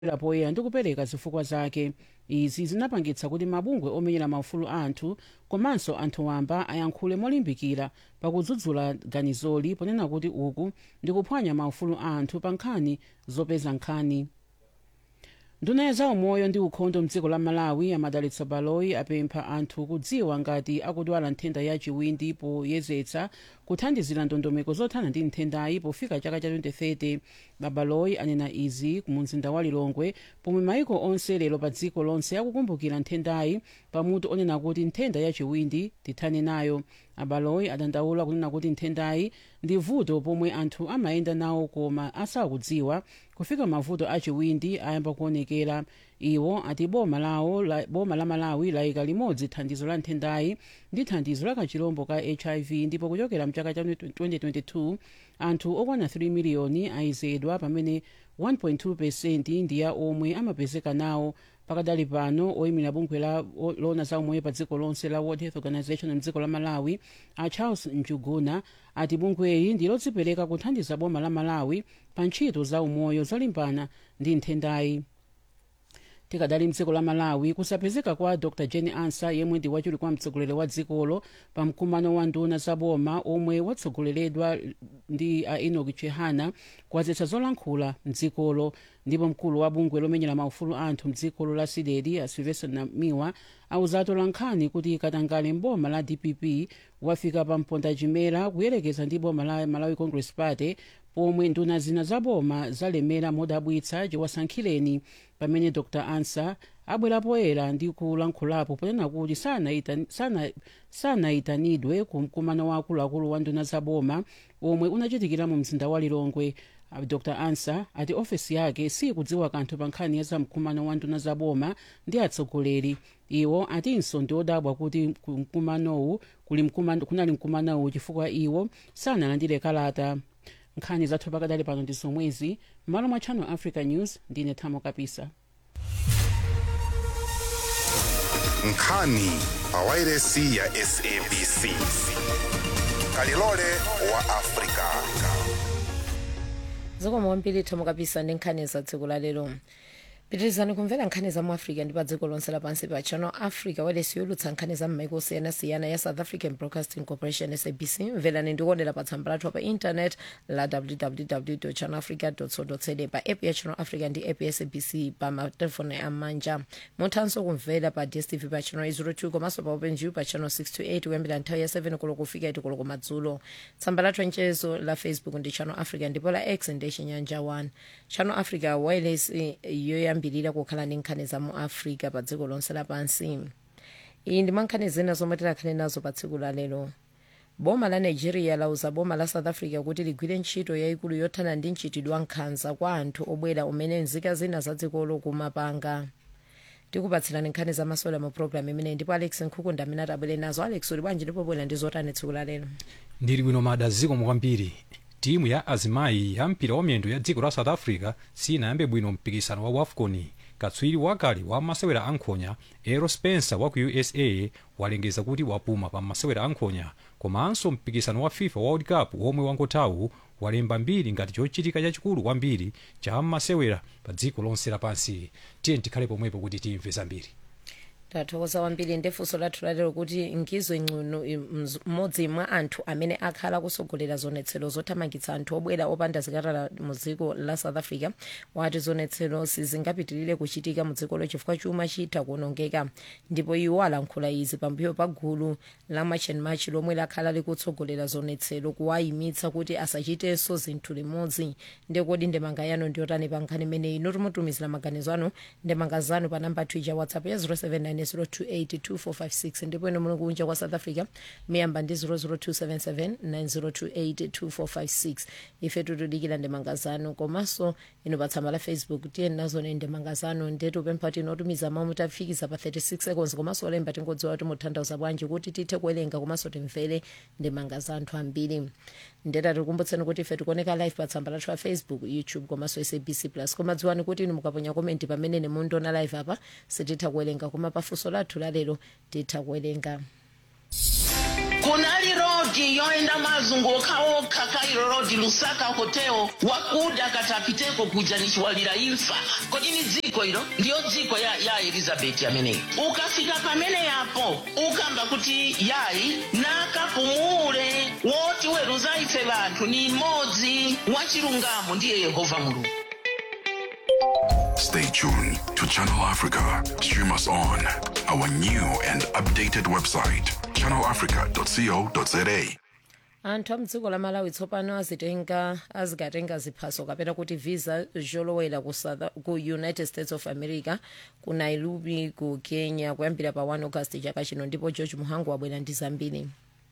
poyera ndi kupereka zifukwa zake izi zinapangitsa kuti mabungwe omenyera maufulu anthu komanso anthu wamba ayankhule molimbikira pakudzudzula ganizoli ponena kuti uku ndi kuphwanya maufulu anthu pa nkhani zopeza nkhani nduna ya zaumoyo ndi ukhondo mdziko la malawi amadalitsa baloyi apempha anthu kudziwa ngati akudwala nthenda ya chiwindi poyezetsa kuthandizira ndondomeko zothana ndi nthendayi pofika chaka cha 2030 babaloyi anena izi mu mzinda wa lilongwe pomwe maiko onse lero pa dziko lonse akukumbukira nthendayi pamutu onena kuti nthenda ya chiwindi tithane nayo abaloyi adandaula kunena kuti nthendayi ndi vuto pomwe anthu amayenda nawo koma asakudziwa kufika mavuto achiwindi ayamba kuonekera iwo ati boma lawo la, boma la malawi layika limodzi thandizo la nthendayi ndi thandizo la kachirombo ka hiv ndipo kuchokera mchaka cha 2022 anthu okwana 3 miliyoni ayezedwa pamene 1.2 pesenti ndi ya omwe amapezeka nawo pakadali pano oyimira bungwe la lona za umoyo pa dziko lonse la world health organization mdziko la malawi a charles njuguna ati bungweli ndi lodzipereka kuthandiza boma la malawi pa ntchito za umoyo zolimbana ndi nthendayi tikadali mdziko la malawi kusapezeka kwa dr jane ansa yemwe ndi wachiwiri kwa mtsogoleri wa dzikolo pa mkumano wa nduna za boma omwe watsogoleredwa ndi a enoch chihana kwadzetsa zolankhula mdzikolo ndipo mkulu wa bungwe lomenyera maufulu anthu mdzikolo la sidedi a silvester namiwa awuzatu lankhani kuti katangale mboma la dpp wafika pa mpondachimera kuyerekeza ndi boma la malawi congress party pomwe nduna zina za boma zalemera modabwitsa chiwasankhireni pamene dr ansa abwera poyera ndi kulankhulapo ponena kuti sanayitanidwe sana ku mkumano wa akuluakulu wa nduna za boma omwe unachitikira mu mzinda wa lilongwe dr ansa ati ofesi yake sikudziwa kanthu pa nkhani ya zamkumano wa nduna za boma ndi atsogoleri iwo atinso ndi odabwa kuti mkumanowu kunali mkumanowu chifukwa iwo sanalandire kalata nkhani zathu pakadali pano ndi zomwezi m'malo mwa channel africa news ndine thamo kapisa nkhani pawairesi ya sabc kalilole wa afrika zikomo kwambiri thamo kapisa ndi nkhani za dziko la lero pitirizani kumvera nkhani za mu africa ndi pa dziko lonse lapansi pa channel africa wailesi yolutsa nkhani za m'maiko osiyanasiyana ya south african broadcasting corporation sabc mverani ndikuonera pa tsamba lathu pa internet la www channel africa co za pa app ya channel africa ndi app ya sabc pa matelefoni amanja muthanso kumvera pa dstv pa channel 02 komanso pa openview pa channel 628 kuyambira nthawi ya 7 koloko kufika 8 koloko madzulo tsamba lathu mchezo la facebook ndi channel africa ndipo la x ndi chinyanja 1 channel africa wailesi yoyamba kuyambirira kukhala ndi nkhani za mu africa pa dziko lonse lapansi iyi ndi mankhani zina zomwe tikhale nazo pa tsiku la lero boma la nigeria lauza boma la south africa kuti ligwire ntchito yayikulu yothana ndi mchitidwe wa nkhanza kwa anthu obwera umene nzika zina za dzikolo kumapanga tikupatsirani nkhani za masewera mu programu imeneyi ndipo alex nkhukunda amene atabwere nazo alex uli bwanji ndipo bwera ndi zotani tsiku la lero ndili bwino mada zikomo kwambiri timu ya azimayi ya mpira wa miyendo ya dziko la south africa sinayambe bwino mpikisano wa wafcon katswiri wakale wa masewera ankhonya ero spencer wa ku usa walengeza kuti wapuma pa masewera ankhonya komanso mpikisano wa fifa world cup womwe wangothawu walemba mbiri ngati chochitika chachikulu kwambiri cha masewera pa dziko lonse lapansi tiye tikhale pomwepo kuti timve zambiri tathokoza kwambiri ndefunso lathu lalero kuti ngizo ing'ono mmodzi mwa anthu amene akhala kusogolera zonetsero zothamangitsa anthu obwera opanda zikalata mu dziko la south africa wati zonetsero sizingapitirire kuchitika mu dzikolo chifukwa chuma chitha kuonongeka ndipo iwo alankhula izi pambuyo pa gulu la march and march lomwe lakhala likutsogolera zonetsero kuwayimitsa kuti asachitenso zinthu limodzi ndekodi ndemanga yanu ndiyotani pa nkhani imeneyi inotimutumizira maganizo anu ndemanga zanu pa namba twitter whatsapp ya 079 0282456 ndipo ino muli kunja kwa south africa miyamba ndi 0027790282456 ife tutudikira ndemanga zanu komanso ino pa tsamba la facebook tiyeni nazone ndemanga zanu ndetu pempha kuti inotumiza mawu mutafikiza pa 36 seconds komanso olemba tingodziwa kuti mutanthauza bwanji kuti tithe kuwerenga komanso timvere ndemanga za anthu ambiri ndeta tikumbutseni kuti ife tikuoneka live pa tsamba lathu la facebook youtube komanso sabc plus koma dziwani kuti inu mukaponya komenti pamene mundiona live apa sititha kuwerenga koma pafunso lathu lalero titha kuwerenga kunaliro rodi yoenda mazunguka okha kairo rodi lusaka hotel wakuda katapiteko kuja nichiwalira imfa kodi ni dziko ilo ndiyo dziko ya, ya elizabeti ameneyi ukafika pamene yapo ukamba kuti yayi nakapumule woti weruza ife vanthu ni mmodzi wachilungamo ndiye yehova mulungu Stay tuned to Channel Africa. Stream us on our new and updated website, channelafrica.co.za. anthu a mdziko la malawi tsopano azitenga azikatenga ziphaso kapena kuti visa zolowera ku, South- ku united states of america ku nairobi ku kenya kuyambira pa 1 august chaka chino ndipo george muhangu wabwera ndi zambiri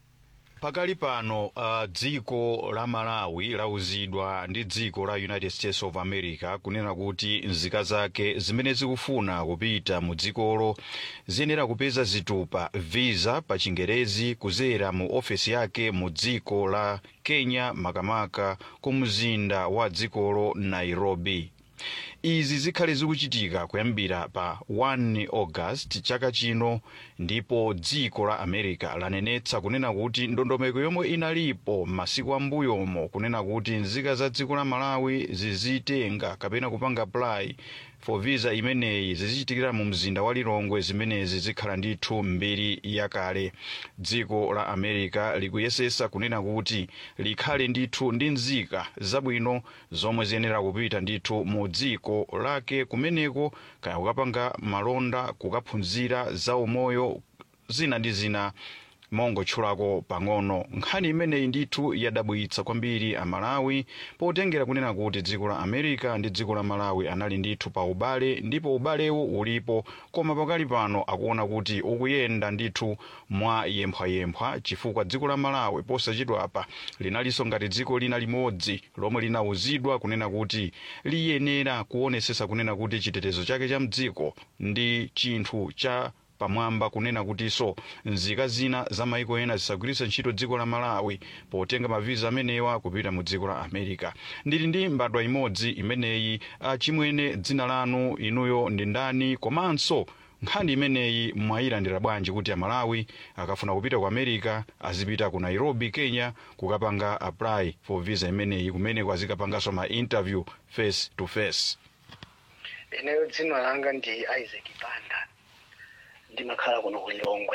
pakali pano uh, dziko la malawi lauzidwa ndi dziko la united states of america kunena kuti nzika zake zimene zikufuna kupita mu dzikolo ziyenera kupeza zitupa visa pa chingerezi kuzera mu ofesi yake mu dziko la kenya makamaka ku mzinda wa dzikolo nairobi izi zikhale zikuchitika kuyambira pa 1 august chaka chino ndipo dziko la america lanenetsa kunena kuti ndondomeko yomwe inalipo masiku ambuyomo kunena kuti nzika za dziko la malawi zizitenga kapena kupanga apply for visa imeneyi zizichitikira mu mzinda wa lilongwe zimenezi zikhala ndithu mbiri yakale dziko la america likuyesesa kunena kuti likhale ndithu ndi nzika zabwino zomwe ziyenera kupita ndithu mu dziko lake kumeneko kaya kukapanga malonda kukaphunzira za umoyo zina ndi zina mongotchulako pang'ono nkhani imeneyi ndithu yadabwitsa kwambiri amalawi potengera kunena kuti dziko la america ndi dziko la malawi anali ndithu pa ubale ndipo ubalewo ulipo koma pakali pano akuona kuti ukuyenda ndithu mwa yemphwayemphwa chifukwa dziko la malawi posachedwapa linalinso ngati dziko lina limodzi lomwe linauzidwa kunena kuti liyenera kuonesesa kunena kuti chitetezo chake cha mdziko ndi chinthu cha pamwamba kunena kutinso nzika zina za maiko ena zisagwiritse ntchito dziko la malawi potenga maviza amenewa kupita mu dziko la america ndili ndi mbadwa imodzi imeneyi ah, chimwene dzina lanu inuyo ndi ndani komanso nkhani imeneyi mwayilandira bwanji kuti amalawi akafuna kupita ku america azipita ku nairobi kenya kukapanga apply for visa imeneyi kumeneko azikapanganso ma interview face to face ineyo dzina langa ndi isaac banda ndimakhala kuno ku lilongwe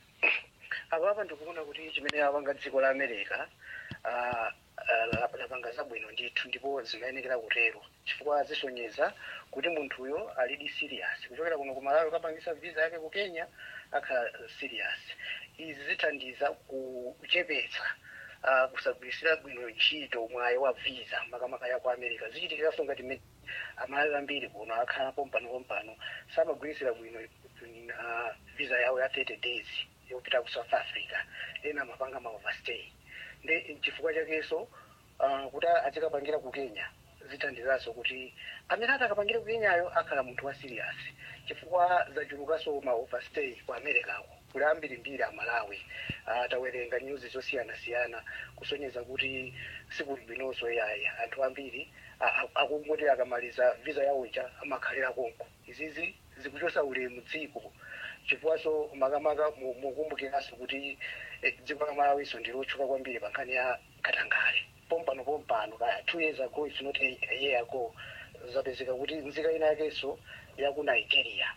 apapa ndikuona kuti chimene apanga dziko la america ah, ah, lap- lapanga zabwino ndithu ndipo zimayenekera kutero chifukwa zisonyeza kuti munthuyo alidi serious kuchokera kuno ku malawi ukapangisa visa yake ku kenya akhala serious izi zithandiza kuchepetsa ah, kusagwirisira bwino ntchito mwayi wa visa makamaka ya ku america zichitikiranso ngati mmene amalawi ambiri kuno akhala pompano pompano samagwirisira bwino uh, visa yawo ya 30 days yopita ku south africa ena amapanga ma overstay ndi chifukwa chakenso uh, kuti azikapangira ku kenya zithandizanso kuti amene atakapangira ku kenyayo akhala munthu wa serious chifukwa zachulukanso ma overstay ku americako kuli ambirimbiri amalawi atawerenga news zosiyanasiyana kusonyeza kuti sikuli bwinonso yaya anthu ambiri a- a- akungoti akamaliza visa yawo ija amakhalira konko izizi zikuchosa ulemu dziko chifukwaso makamaka mu- mukumbukiranso kuti eh, dziko la malawiso ndilotchuka kwambiri pa nkhani ya katangale pompano pompano kaya two years ago it's not a a year ago zapezeka kuti nzika ina yakenso yaku nigeria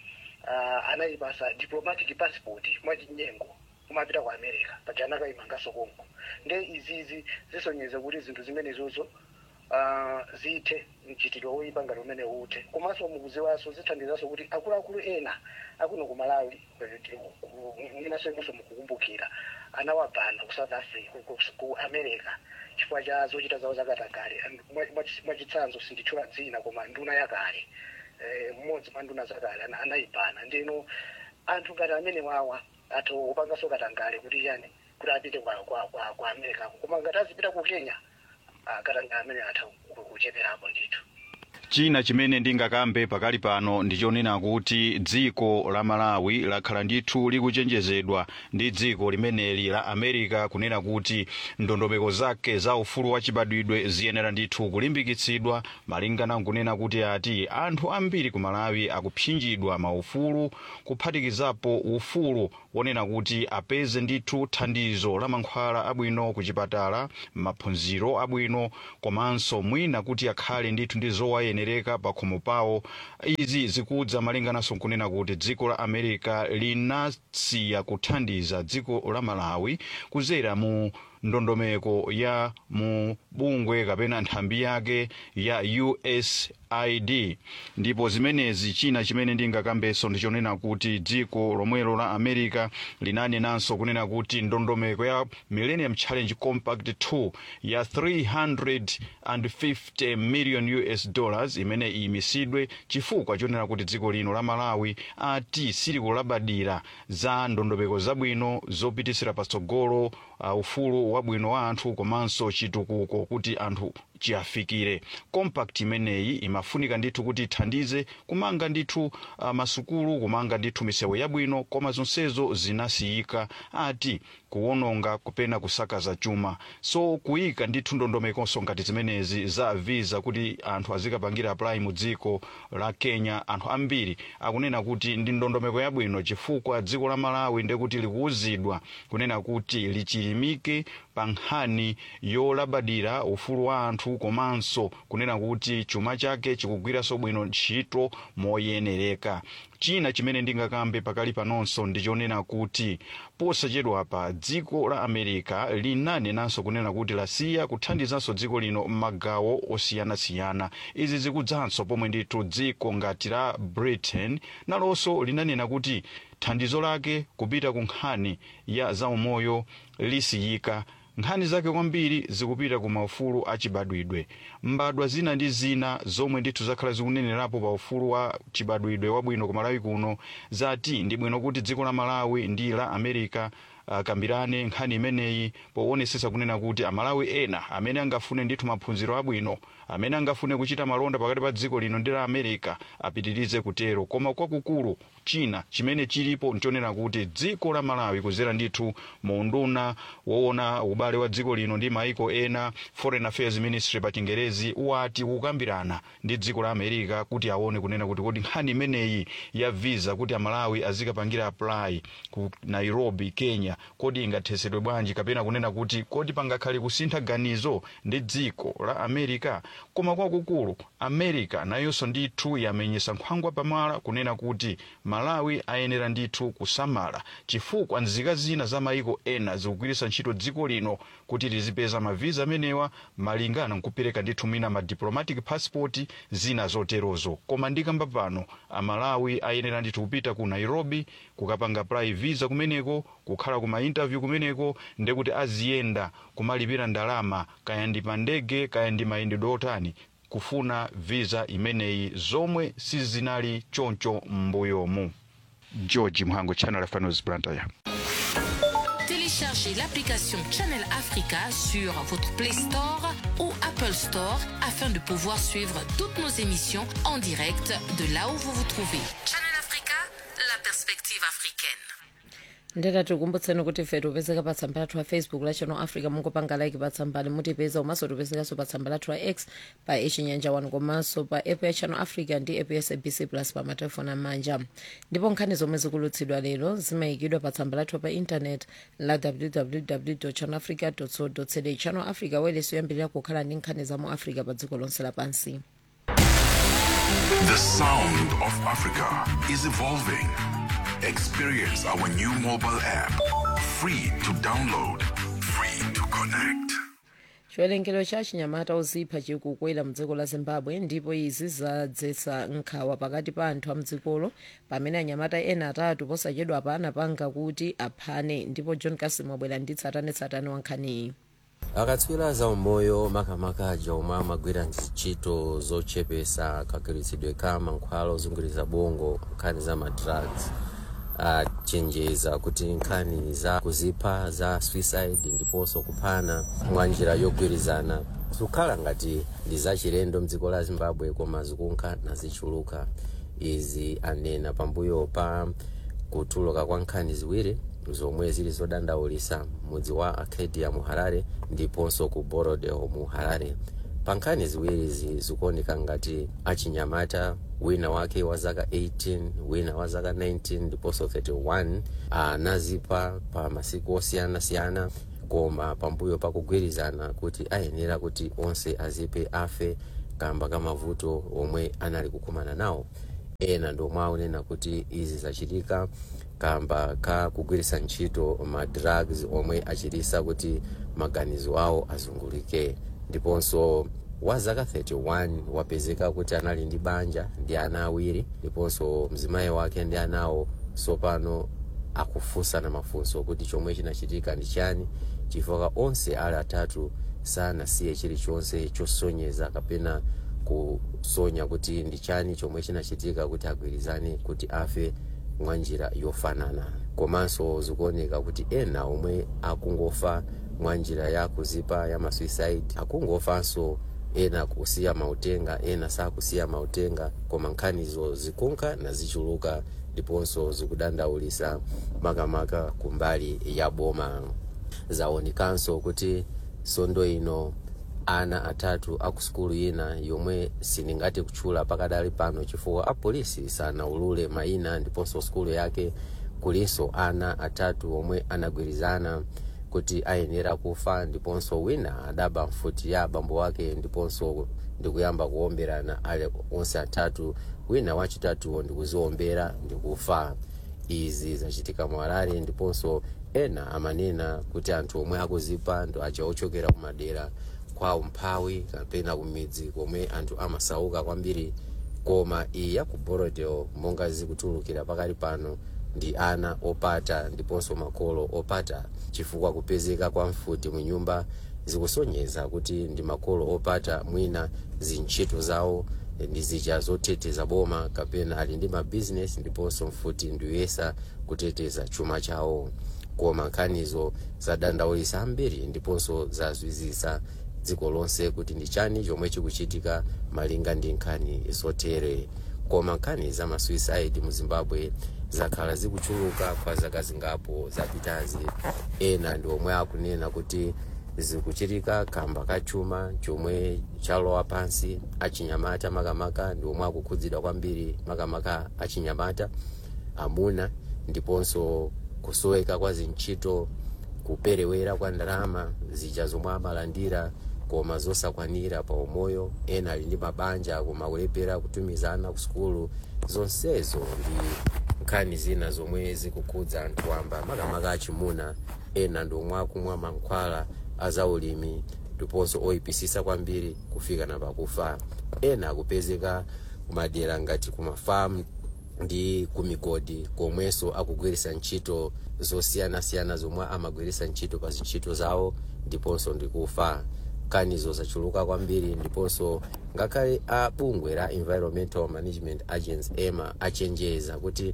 uh, anayipasa diplomatic passport mwachinyengo kumapita ku america pajana kayimangaso konko nde izizi zisonyeza kuti zinthu zimenezozo uh, zithe mchitidwe woyipa ngati umene ute komanso mukuziwanso zithandizanso kuti akuluakulu ena akuno ku malawi inaso inonso mukukumbukira anawabana ku south africa ku, ku, ku america chifukwa cha zochita zawo zakatangale And mwa- mwa- mwachitsanzo sinditchula dzina koma nduna yakale eh, mmodzi mwa nduna zakale ana- anayibana ndino anthu ngati amene wawa athu upangaso katangale kuti chani kuti apite kwa, kwa, kwa, kwa america koma ngati azipita ku kenya ah, katangale amene atha ku- kucheperapo ndithu china chimene ndingakambe pakali pano ndichonena kuti dziko la malawi lakhala ndithu likuchenjezedwa ndi dziko limeneli la america kunena kuti ndondomeko zake za ufulu wachibadwidwe ziyenera ndithu kulimbikitsidwa malingana nkunena kuti ati anthu ambiri ku malawi akupsinjidwa maufulu kuphatikizapo ufulu wonena kuti apeze ndithu thandizo la mankhwala abwino ku chipatala maphunziro abwino komanso mwina kuti akhale ndithu ndi zowayenereka pa khomo pawo izi zikudza malingananso nkunena kuti dziko la america linasiya kuthandiza dziko la malawi kudzera mu ndondomeko ya mu bungwe kapena nthambi yake ya usaid ndipo zimenezi china chimene ndingakambenso ndichonena kuti dziko lomwelo la america linanenanso kunena kuti ndondomeko ya millennium challenge compact 2 ya 350 million us dollars imene iyimisidwe chifukwa chonena kuti dziko lino la malawi ati silikulabadira za ndondomeko zabwino zopitisira patsogolo uh, ufulu wabwino wa anthu komanso chitukuko kuti anthu chiyafikire compact imeneyi imafunika ndithu kuti ithandize kumanga ndithu uh, masukulu kumanga ndithu misewu yabwino koma zonsezo zinasiyika ati kuwononga kupena kusakaza chuma so kuyika ndithu ndondomekonso ngati zimenezi za visa kuti anthu azikapangira apply mu dziko la kenya anthu ambiri akunena kuti ndi ndondomeko yabwino chifukwa dziko la malawi ndekuti likuwuzidwa kunena kuti lichilimike pa nkhani yolabadira ufulu wa anthu komanso kunena kuti chuma chake chikugwiranso bwino ntchito moyenereka china chimene ndingakambe pakali panonso ndichonena kuti posachedwapa dziko la america linanenanso kunena kuti lasiya kuthandizanso dziko lino m'magawo osiyanasiyana izi zikudzanso pomwe ndithu dziko ngati la britain nalonso linanena kuti thandizo lake kupita ku nkhani ya zaumoyo lisiyika nkhani zake kwambiri zikupita ku maufulu achibadwidwe mbadwa zina ndi zina zomwe ndithu zakhala zikunenerapo pa ufulu wa chibadwidwe wabwino ku malawi kuno zati ndi bwino kuti dziko la malawi ndi la america akambirane uh, nkhani imeneyi poonetsetsa kunena kuti amalawi ena amene angafune ndithu maphunziro abwino amene angafune kuchita malonda pakati pa dziko lino ndi la america apitirize kutero koma kwakukulu china chimene chilipo nchonena kuti dziko la malawi kuzera ndithu mu unduna woona ubale wa dziko lino ndi maiko ena foreign affairs ministry pa chingerezi wati kukambirana ndi dziko la america kuti aone kunena kuti kodi nkhani imeneyi ya visa kuti amalawi azikapangira apply ku nairobi kenya kodi ingathesedwe bwanji kapena kunena kuti kodi pangakhale kusintha ganizo ndi dziko la america koma kwakukulu america nayonso ndithu yamenyesa nkhwangwa pamala kunena kuti malawi ayenera ndithu kusamala chifukwa nzika zina za maiko ena zikugwiritsa ntchito dziko lino kuti lizipeza maviza amenewa malingana nkupereka ndithu mwina ma diplomatic passport zina zoterozo koma ndikamba pano amalawi ayenera ndithu kupita ku nairobi kukapanga apply visa kumeneko kukhala ku mainterview kumeneko ndekuti aziyenda kumalipira ndalama kaya ndi pa ndege kaya ndi mayendedwe otani kufuna visa imeneyi zomwe sizinali choncho m'mbuyomu george mhango channel africa news blantyre Téléchargez l'application Channel Africa sur votre Play Store ou Apple Store afin de pouvoir suivre toutes nos émissions en direct de là où vous vous trouvez. Channel Africa, la perspective africaine. ndeta tikumbutseni kuti ife tipezeka pa tsamba lathu la facebook la channel africa mungopanga like pa tsambali mutipeza komanso tipezekanso pa tsamba lathu la x pa echinyanja 1 komanso pa app ya channel africa ndi app ya sabc plus pa matelefoni amanja ndipo nkhani zomwe zikulutsidwa lero zimayikidwa pa tsamba lathu pa intanet la www channel africa co za channel africa wailesi yoyambirira kukhala ndi nkhani za mu africa pa dziko lonse lapansi The sound of Africa is evolving. Experience our new mobile app. Free to download, free to connect. chiwerengero cha chinyamata ozipha chikukwera mdziko la zimbabwe ndipo izi zadzetsa nkhawa pakati pa anthu a mdzikolo pamene anyamata ena atatu posachedwa pa anapanga kuti aphane ndipo john kasim wabwera ndi tsatanetsatane wa nkhaniyi akatswiri za umoyo makamaka aja omwe amagwira ntchito zochepesa kagwiritsidwe ka mankhwala ozunguza bongo nkhani za madrugs achenjeza kuti nkhani za kuzipha za suicide ndiponso kuphana mwa njira yogwirizana zikukhala ngati ndi zachilendo mdziko la zimbabwe koma zikunkha nazichuluka izi anena pambuyo pa kutuluka kwa nkhani ziwiri zomwe zili zodandaulitsa mudzi wa acadia mu harare ndiponso ku borodeo mu harare pa nkhani ziwirizi zikuoneka ngati achinyamata wina wake wa zaka 18 wina wa zaka 19 ndiponso 31 anazipha pa masiku osiyanasiyana koma pambuyo pakugwirizana kuti ayenera kuti onse aziphe afe kamba ka mavuto omwe anali kukumana nawo ena ndomwe akunena kuti izi zachitika kamba ka kugwiritsa ntchito ma drugs omwe achititsa kuti maganizo awo azungulike ndiponso wa zaka 31 wapezeka kuti anali ndi banja ndi ana awiri ndiponso mzimayi wake ndi anawo sopano akufunsana mafunso kuti chomwe chinachitika ndi chani chifukwa onse ali atatu sanasiye chilichonse chosonyeza kapena kusonya kuti ndi chani chomwe chinachitika kuti agwirizane kuti afe mwa njira yofanana komanso zikuoneka kuti ena omwe akungofa mwa njira ya kuzipa ya masuicide akungofanso ena kusiya mautenga ena sakusiya mautenga koma nkhanizo zikunka nazichuluka ndiponso zikudandaulitsa makamaka kumbali ya boma zaonekanso kuti sondo ino ana atatu akusukulu ina yomwe sindingathe kutchula pakadali pano chifukwa apolisi sanaulule mayina ndiponso sukulu yake kulinso ana atatu omwe anagwirizana kuti ayenera kufa ndiponso wina adaba mfuti ya abambo wake ndiponso ndikuyamba kuomberana ale onse atatu wina wachitatuwo ndikuziombera ndikufa izi zachitika mu harare ndiponso ena amanena kuti anthu omwe akuzipha ndo aja ochokera kumadera kwawo mphawi kapena kumidzi komwe anthu amasauka kwambiri koma iyi ya ku borodeo monga zikutulukira pakali pano ndi ana opata ndiponso makolo opata chifukwa kupezeka kwa mfuti mu nyumba zikusonyeza kuti ndi makolo opata mwina zintchito zawo ndi zija zoteteza boma kapena ali ndi mabizinesi ndiponso mfuti ndiyesa kuteteza chuma chawo koma nkhanizo zadandaulitsa ambiri ndiponso zazwizisa dziko lonse kuti ndi chani chomwe chikuchitika malinga ndi nkhani zotere koma nkhani za masuicide mu zimbabwe zakhala zikuchuluka kwa zaka zingapo zapitazi ena ndi omwe akunena kuti zikuchitika kamba kachuma chomwe chalowa pansi achinyamata makamaka ndi omwe akukhudzidwa kwambiri makamaka achinyamata amuna ndiponso kusoweka kwa zintchito kuperewera kwa ndalama zija zomwe amalandira koma zosakwanira pa umoyo ena ali ndi mabanja koma kulepera kutumizana ku sukulu zonsezo ndi nkhani zina zomwe zikukhudza anthu wamba makamaka achimuna ena ndi omwe akumwa mankhwala azaulimi ndiponso oyipisisa kwambiri kufika na pakufa ena akupezeka kumadera ngati kumafamu ndi kumigodi komwenso akugwiritsa ntchito zosiyanasiyana zomwe amagwiritsa ntchito pa zintchito zawo ndiponso ndikufa nkhanizo zachuluka kwambiri ndiponso ngakhale a bungwe la environmental management agency ema achenjeza kuti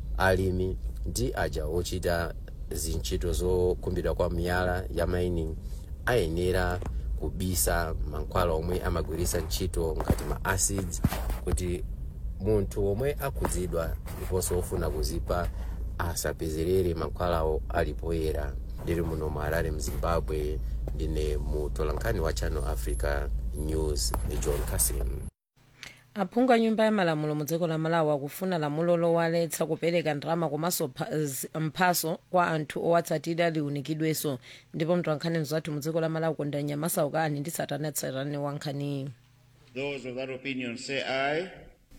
alimi ndi aja ochita zintchito zokhumbidwa kwa miyala ya mining ayenera kubisa mankhwala omwe amagwiritsa ntchito ngati ma acids kuti munthu omwe akhudzidwa ndiponso ofuna kuzipha asapezerere mankhwalawo alipoyera ndili muno mu harare mzimbabwe ndine mutolankhani wa channel africa news ndi john casim aphungu a nyumba ya malamulo mu dziko la malawi akufuna lamulo lowaletsa kupereka ndalama komanso pha- z- mphaso kwa anthu owatsatira liunikidwenso ndipo mtolankhani mzathu mu dziko la malawi kondanya masaukani ndi satanatsatane wa nkhaniyi Those of that opinion say aye.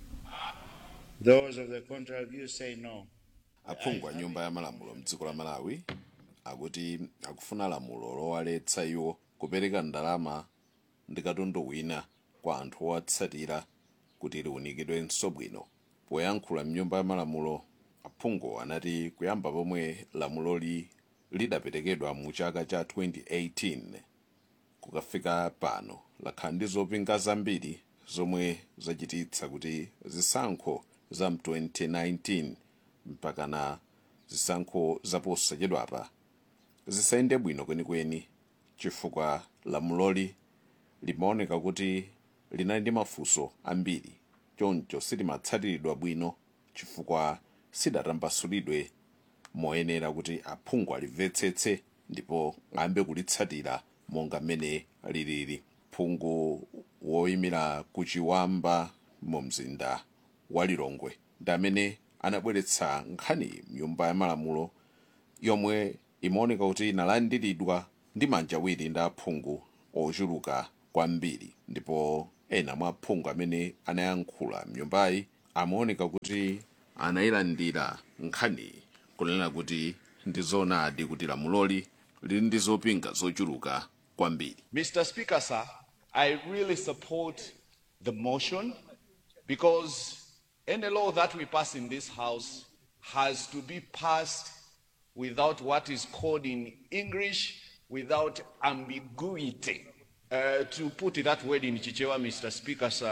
Those of the contrary view say no. aphungu a nyumba ya malamulo mdziko la malawi akuti akufuna lamulo lowaletsa iwo kupereka ndalama ndi katundu wina kwa anthu owatsatira kuti liunikidwenso bwino poyankhula mnyumba ya malamulo aphungu anati kuyamba pomwe lamuloli lidaperekedwa mu chaka cha 2018 kukafika pano lakhala ndi zopinga zambiri zomwe zachititsa kuti zisankho za mu 2019 mpakana zisankho zaposachedwapa zisayende bwino kwenikweni chifukwa lamuloli limaoneka kuti linali ndi mafunso ambiri choncho silimatsatiridwa bwino chifukwa sidatambasulidwe moyenera kuti aphungu alimvetsetse ndipo ayambe kulitsatira monga mmene lilili phungu woyimira kuchiwamba mu mzinda wa lilongwe ndi amene anabweretsa nkhani mnyumba ya malamulo yomwe imaoneka kuti inalandiridwa ndi manja awiri ndi aphungu ochuluka kwambiri ndipo ena mwa aphungu amene anayankhula mnyumbayi amaoneka kuti anayilandira nkhani kunena kuti ndi zoonadi kuti lamuloli lili ndi zopinga zochuluka kwambiri Mr. Speaker, sir, I really support the motion because any law that we pass in this House has to be passed without what is called in English, without ambiguity. Uh, to put that word in Chichewa, Mr. Speaker, sir,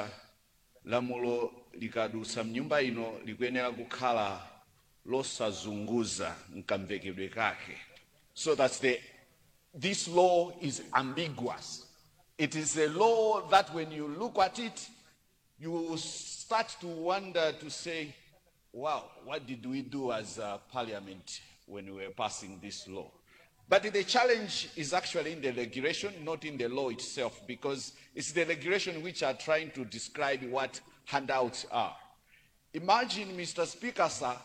lamulo likadusa mnyumba ino likuyenera kukhala losazunguza mkamvekedwe kake so that the, this law is ambiguous it is a law that when you look at it you start to wonder to say wow what did we do as a parliament when we were passing this law but the challenge is actually in the regulation, not in the law itself, because it's the regulation which are trying to describe what handouts are. Imagine, Mr. Speaker, sir,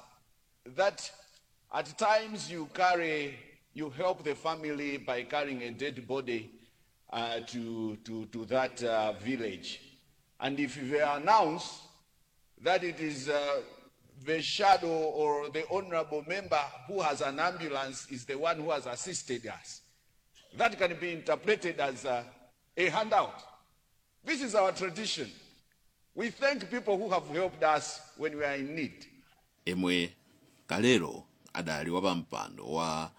that at times you carry, you help the family by carrying a dead body uh, to, to, to that uh, village. And if you announce that it is uh, the shadow or the honorable member who has an ambulance is the one who has assisted us. That can be interpreted as a, a handout. This is our tradition. We thank people who have helped us when we are in need. emwe kalero adali wapampando wa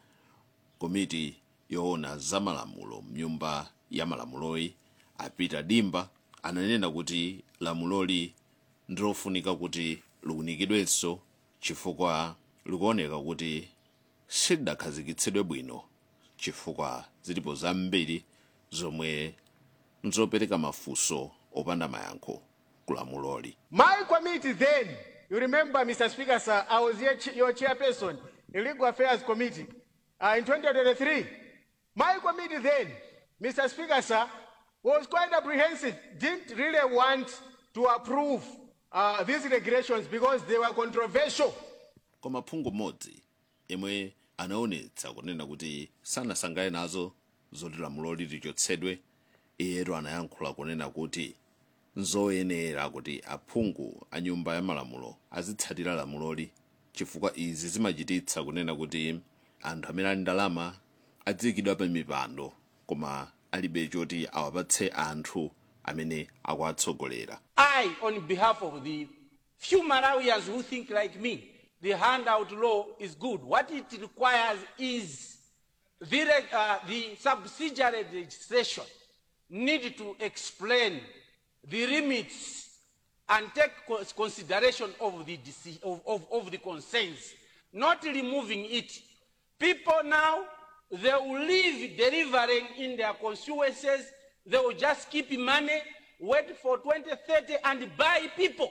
komiti yoona zamalamulo mnyumba ya malamuloyi apita dimba ananena kuti lamuloli ndilofunika kuti likunikidwenso chifukwa likuoneka kuti silidakhazikitsidwe bwino chifukwa zilipo zambiri zomwe nzopereka mafunso opanda mayankho ku lamuloli My committee then, you remember, Mr. Speaker, sir, I was here, ch- your chairperson in Legal Affairs Committee uh, in 2023. My committee then, Mr. Speaker, sir, was quite apprehensive, didn't really want to approve uh, these regulations because they were controversial. koma phungu mmodzi yemwe anaonetsa kunena kuti sanasangale nazo zoti lamuloli lichotsedwe iyetu anayankhula kunena kuti nzoyenera kuti aphungu a nyumba ya malamulo azitsatira lamuloli chifukwa izi zimachititsa kunena kuti anthu amene ali ndalama adziyikidwa pa mipando koma alibe choti awapatse anthu amene akuwatsogolera I, on behalf of the few Malawians who think like me, the handout law is good. What it requires is the, reg- uh, the subsidiary legislation need to explain the limits and take cons- consideration of the, deci- of, of, of the concerns, not removing it. People now, they will live delivering in their constituencies. They will just keep money, wait for 2030 and buy people.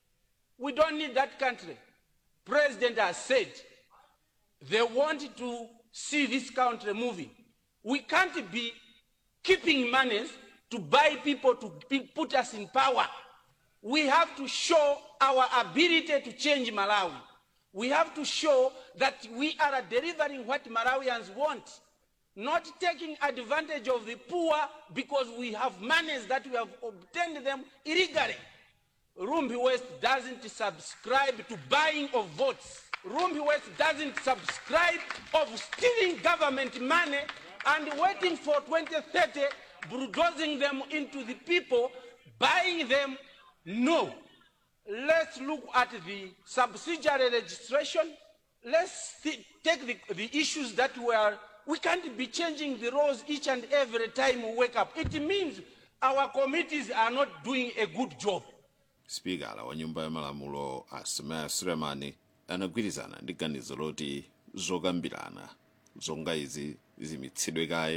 We don't need that country. President has said they want to see this country moving. We can't be keeping monies to buy people to be, put us in power. We have to show our ability to change Malawi. We have to show that we are delivering what Malawians want, not taking advantage of the poor because we have monies that we have obtained them illegally. Rumbi West doesn't subscribe to buying of votes. Rumbi West doesn't subscribe of stealing government money and waiting for 2030, bulldozing them into the people, buying them. No. Let's look at the subsidiary registration. Let's thi- take the, the issues that were. We can't be changing the laws each and every time we wake up. It means our committees are not doing a good job. spikala wa nyumba ya malamulo asemaya sulemani anagwirizana ndi ganizo loti zokambirana zonga izi zimitsidwe kaye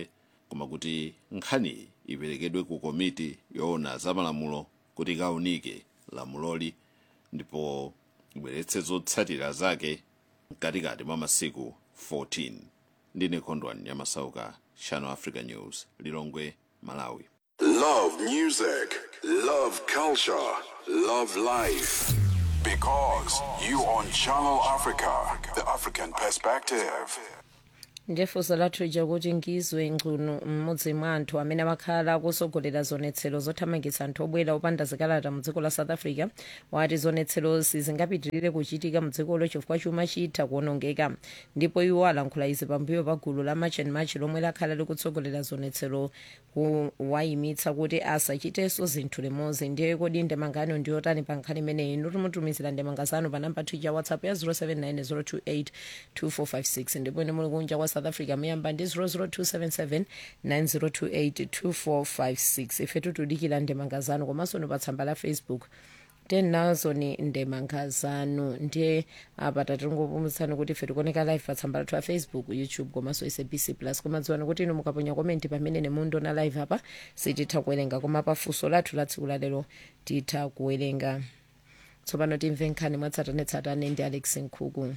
koma kuti nkhaniyi iperekedwe ku komiti yoona zamalamulo kuti ikaunike lamuloli ndipo ibweretse zotsatira zake mkatikati mwa masiku 14 ndine khondwani nyamasauka channel africa news lilongwe malawi Love music, love culture, love life. Because you on Channel Africa, the African perspective. ndifunso lathu ija kuti ngizwe ngcuno mmodzi mwa anthu amene amakhala akusogolera zonetsero zothamangitsa anthu obwera opanda zikalata mu dziko la south africa wati zonetserozi zingapitirire kuchitika mu dzikolo chifukwa chuma chitha kuonongeka ndipo iwo alankhula izi pambuyo pa gulu la march and march lomwe lakhala likutsogolera zonetsero kuwayimitsa kuti asachitenso zinthu limodzi ndiye kodi ndemangano ndiyotani pa nkhani imeneyi notumutumizira ndemanga zanu pa namba tija whatsapp ya 079 028 ndipo ine muli kunja kwa south africa muyamba ndi 00277 9028 2456 ife tutudikira ndemanga zanu komanso ni pa tsamba la facebook tenazo ni ndemanga zanu ndiye apa tatingopumuzitsani kuti ife tikuoneka live pa tsamba lathu la facebook youtube komanso sabc plus komadziwani kuti inu mukaponya komenti pamene nemundiona live apa sititha kuwerenga koma pa funso lathu la tsiku lalero titha kuwerenga tsopano timve nkhani mwatsatanetsatane ndi alex nkhuku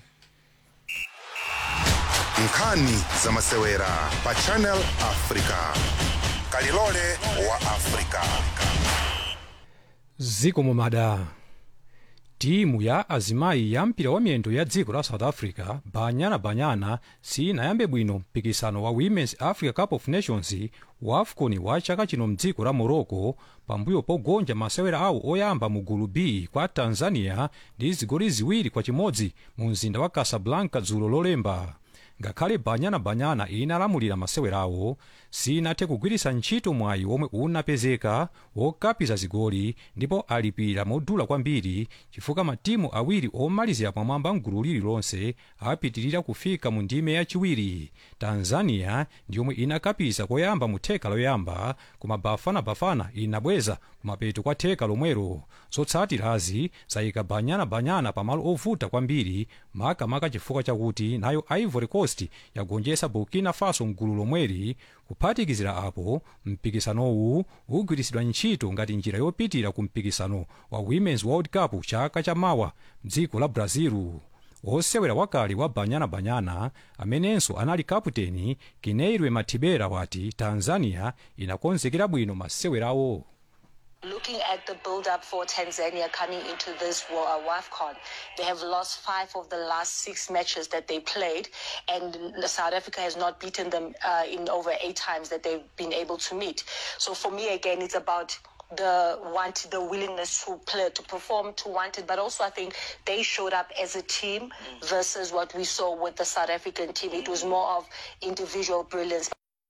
nkhani zamasewera pa channel africa kalilole wa africa ziko mumada timu ya azimayi ya mpira wa miyendo ya dziko la south africa banyana banyana sinayambe bwino mpikisano wa women's africa cup of nations wa afcon wa chaka chino mdziko la morocco pambuyo pogonja masewera awo oyamba mu gulu b kwa tanzania ndi zigoli ziwiri kwa chimodzi mu mzinda wa casablanca dzulo lolemba ngakhale banyana banyana inalamulira masewerawo sinathe kugwiritsa ntchito mwayi omwe unapezeka wokapiza zigoli ndipo alipira modula kwambiri chifukwa matimu awiri omalizira pamwamba mgulu lililonse apitirira kufika mu ndime yachiwiri tanzania ndi yomwe inakapiza koyamba mu theka loyamba koma bafanabafana inabweza kumapeto kwa theka lomwero zotsatirazi zayika banyana banyana pamalo ovuta kwambiri makamaka chifukwa chakuti nayo ivory coast yagonjetsa burkina faso mgulu lomweri kuphatikizira apo mpikisanowu ugwiritsidwa ntchito ngati njira yopitira ku mpikisano wa women's world cup chaka chamawa mdziko la brazil wosewera wakale wa banyana banyana amenenso anali kaputeni kineirwe mathibera wati tanzania inakonzekera bwino masewerawo Looking at the build up for Tanzania coming into this Wa- uh, WAFCON, they have lost five of the last six matches that they played, and South Africa has not beaten them uh, in over eight times that they've been able to meet. So for me, again, it's about the want, the willingness to play, to perform, to want it, but also I think they showed up as a team versus what we saw with the South African team. It was more of individual brilliance.